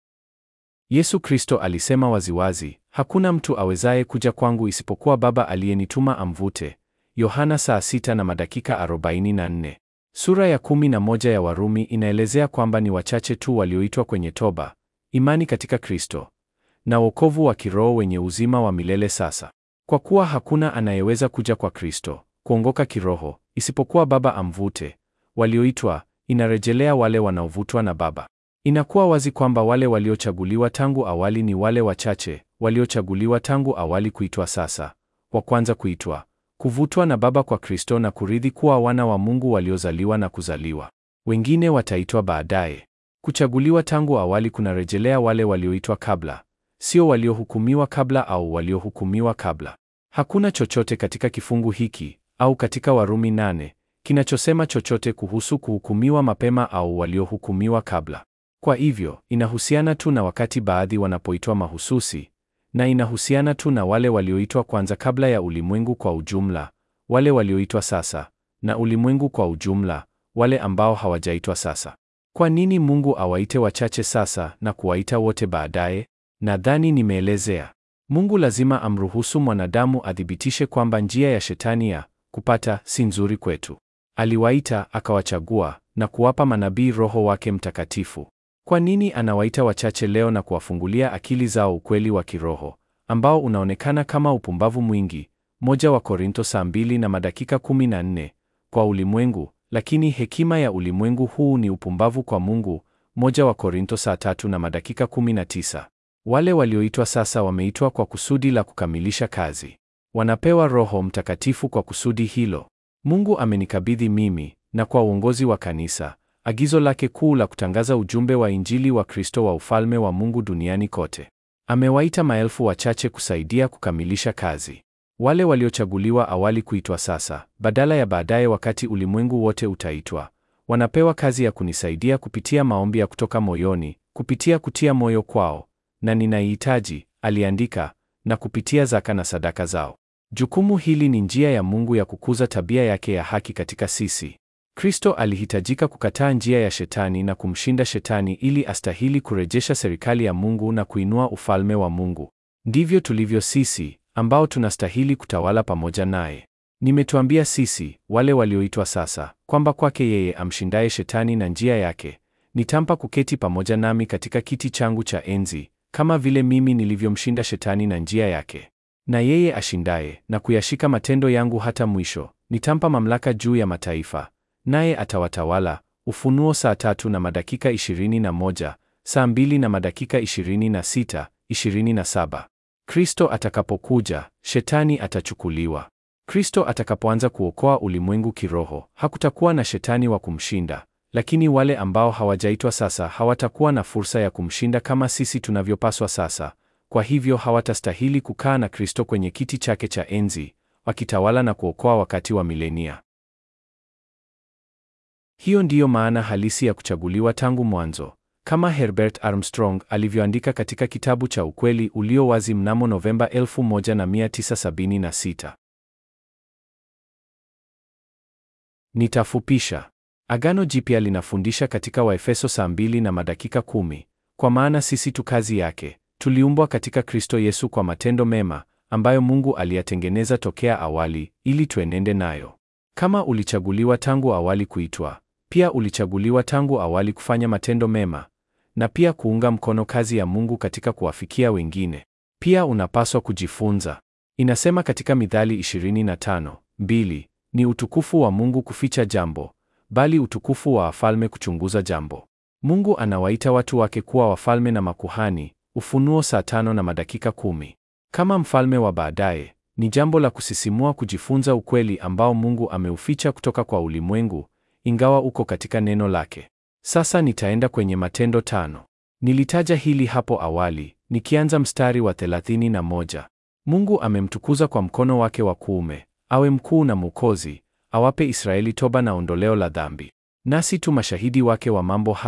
Yesu Kristo alisema waziwazi, hakuna mtu awezaye kuja kwangu isipokuwa Baba aliyenituma amvute. Yohana saa sita na madakika 44. Sura ya kumi na moja ya Warumi inaelezea kwamba ni wachache tu walioitwa kwenye toba, imani katika Kristo na wokovu wa kiroho wenye uzima wa milele sasa. Kwa kuwa hakuna anayeweza kuja kwa Kristo, kuongoka kiroho, isipokuwa Baba amvute. Walioitwa inarejelea wale wanaovutwa na Baba. Inakuwa wazi kwamba wale waliochaguliwa tangu awali ni wale wachache waliochaguliwa tangu awali kuitwa sasa, wa kwanza kuitwa, kuvutwa na Baba kwa Kristo na kurithi kuwa wana wa Mungu waliozaliwa na kuzaliwa. Wengine wataitwa baadaye. Kuchaguliwa tangu awali kunarejelea wale walioitwa kabla, sio waliohukumiwa kabla au waliohukumiwa kabla. Hakuna chochote katika kifungu hiki au katika Warumi nane kinachosema chochote kuhusu kuhukumiwa mapema au waliohukumiwa kabla. Kwa hivyo, inahusiana tu na wakati baadhi wanapoitwa mahususi, na inahusiana tu na wale walioitwa kwanza kabla ya ulimwengu kwa ujumla, wale walioitwa sasa, na ulimwengu kwa ujumla, wale ambao hawajaitwa sasa. Kwa nini Mungu awaite wachache sasa na kuwaita wote baadaye? Nadhani nimeelezea. Mungu lazima amruhusu mwanadamu athibitishe kwamba njia ya shetani ya kupata si nzuri kwetu. Aliwaita, akawachagua na kuwapa manabii Roho wake Mtakatifu. Kwa nini anawaita wachache leo na kuwafungulia akili zao ukweli wa kiroho ambao unaonekana kama upumbavu mwingi? Moja wa Korinto saa mbili na madakika kumi na nne kwa ulimwengu, lakini hekima ya ulimwengu huu ni upumbavu kwa Mungu. Moja wa Korinto saa tatu na madakika kumi na tisa. Wale walioitwa sasa wameitwa kwa kusudi la kukamilisha kazi. Wanapewa Roho Mtakatifu kwa kusudi hilo. Mungu amenikabidhi mimi na kwa uongozi wa kanisa agizo lake kuu la kutangaza ujumbe wa Injili wa Kristo wa ufalme wa Mungu duniani kote. Amewaita maelfu wachache kusaidia kukamilisha kazi. Wale waliochaguliwa awali kuitwa sasa, badala ya baadaye wakati ulimwengu wote utaitwa, wanapewa kazi ya kunisaidia kupitia maombi ya kutoka moyoni, kupitia kutia moyo kwao, na ninaihitaji, aliandika, na kupitia zaka na sadaka zao. Jukumu hili ni njia ya Mungu ya kukuza tabia yake ya haki katika sisi. Kristo alihitajika kukataa njia ya shetani na kumshinda shetani ili astahili kurejesha serikali ya Mungu na kuinua ufalme wa Mungu. Ndivyo tulivyo sisi ambao tunastahili kutawala pamoja naye. Nimetuambia sisi wale walioitwa sasa kwamba kwake yeye amshindaye shetani na njia yake, nitampa kuketi pamoja nami katika kiti changu cha enzi, kama vile mimi nilivyomshinda shetani na njia yake. Na yeye ashindaye na kuyashika matendo yangu hata mwisho, nitampa mamlaka juu ya mataifa naye atawatawala. Ufunuo saa tatu na madakika ishirini na moja, saa mbili na madakika ishirini na sita, ishirini na saba. Kristo atakapokuja, shetani atachukuliwa. Kristo atakapoanza kuokoa ulimwengu kiroho, hakutakuwa na shetani wa kumshinda, lakini wale ambao hawajaitwa sasa hawatakuwa na fursa ya kumshinda kama sisi tunavyopaswa sasa. Kwa hivyo hawatastahili kukaa na Kristo kwenye kiti chake cha enzi, wakitawala na kuokoa wakati wa milenia. Hiyo ndiyo maana halisi ya kuchaguliwa tangu mwanzo, kama Herbert Armstrong alivyoandika katika kitabu cha Ukweli Ulio Wazi mnamo Novemba 1976. Nitafupisha. Agano Jipya linafundisha katika Waefeso saa mbili na madakika kumi, kwa maana sisi tu kazi yake, tuliumbwa katika Kristo Yesu kwa matendo mema ambayo Mungu aliyatengeneza tokea awali ili tuenende nayo. Kama ulichaguliwa tangu awali kuitwa, pia ulichaguliwa tangu awali kufanya matendo mema na pia kuunga mkono kazi ya Mungu katika kuwafikia wengine. Pia unapaswa kujifunza. Inasema katika Mithali 25:2, ni utukufu wa Mungu kuficha jambo, bali utukufu wa wafalme kuchunguza jambo. Mungu anawaita watu wake kuwa wafalme na makuhani, Ufunuo saa tano na madakika kumi. Kama mfalme wa baadaye, ni jambo la kusisimua kujifunza ukweli ambao Mungu ameuficha kutoka kwa ulimwengu, ingawa uko katika neno lake. Sasa nitaenda kwenye Matendo tano. Nilitaja hili hapo awali, nikianza mstari wa 31. Mungu amemtukuza kwa mkono wake wa kuume, awe mkuu na Mwokozi, awape Israeli toba na ondoleo la dhambi. Nasi tu mashahidi wake wa mambo haya,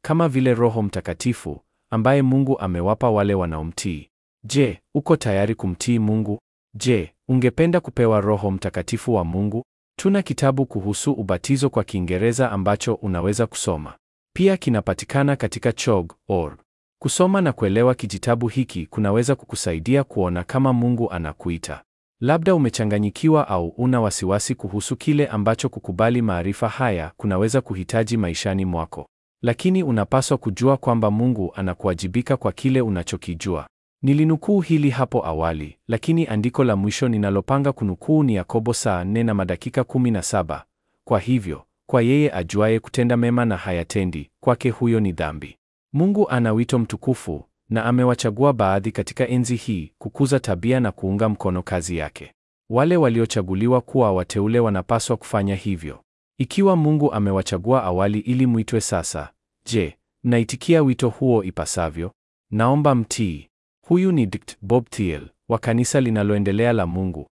kama vile Roho Mtakatifu ambaye Mungu amewapa wale wanaomtii. Je, uko tayari kumtii Mungu? Je, ungependa kupewa Roho Mtakatifu wa Mungu? Tuna kitabu kuhusu ubatizo kwa Kiingereza ambacho unaweza kusoma. Pia kinapatikana katika chog.org. Kusoma na kuelewa kijitabu hiki kunaweza kukusaidia kuona kama Mungu anakuita. Labda umechanganyikiwa au una wasiwasi kuhusu kile ambacho kukubali maarifa haya kunaweza kuhitaji maishani mwako. Lakini unapaswa kujua kwamba Mungu anakuwajibika kwa kile unachokijua. Nilinukuu hili hapo awali, lakini andiko la mwisho ninalopanga kunukuu ni Yakobo saa 4 na madakika 17. Kwa hivyo, kwa yeye ajuaye kutenda mema na hayatendi, kwake huyo ni dhambi. Mungu ana wito mtukufu na amewachagua baadhi katika enzi hii kukuza tabia na kuunga mkono kazi yake. Wale waliochaguliwa kuwa wateule wanapaswa kufanya hivyo. Ikiwa Mungu amewachagua awali ili mwitwe sasa, je, mnaitikia wito huo ipasavyo? Naomba mtii. Huyu ni Dkt. Bob Thiel wa kanisa linaloendelea la Mungu,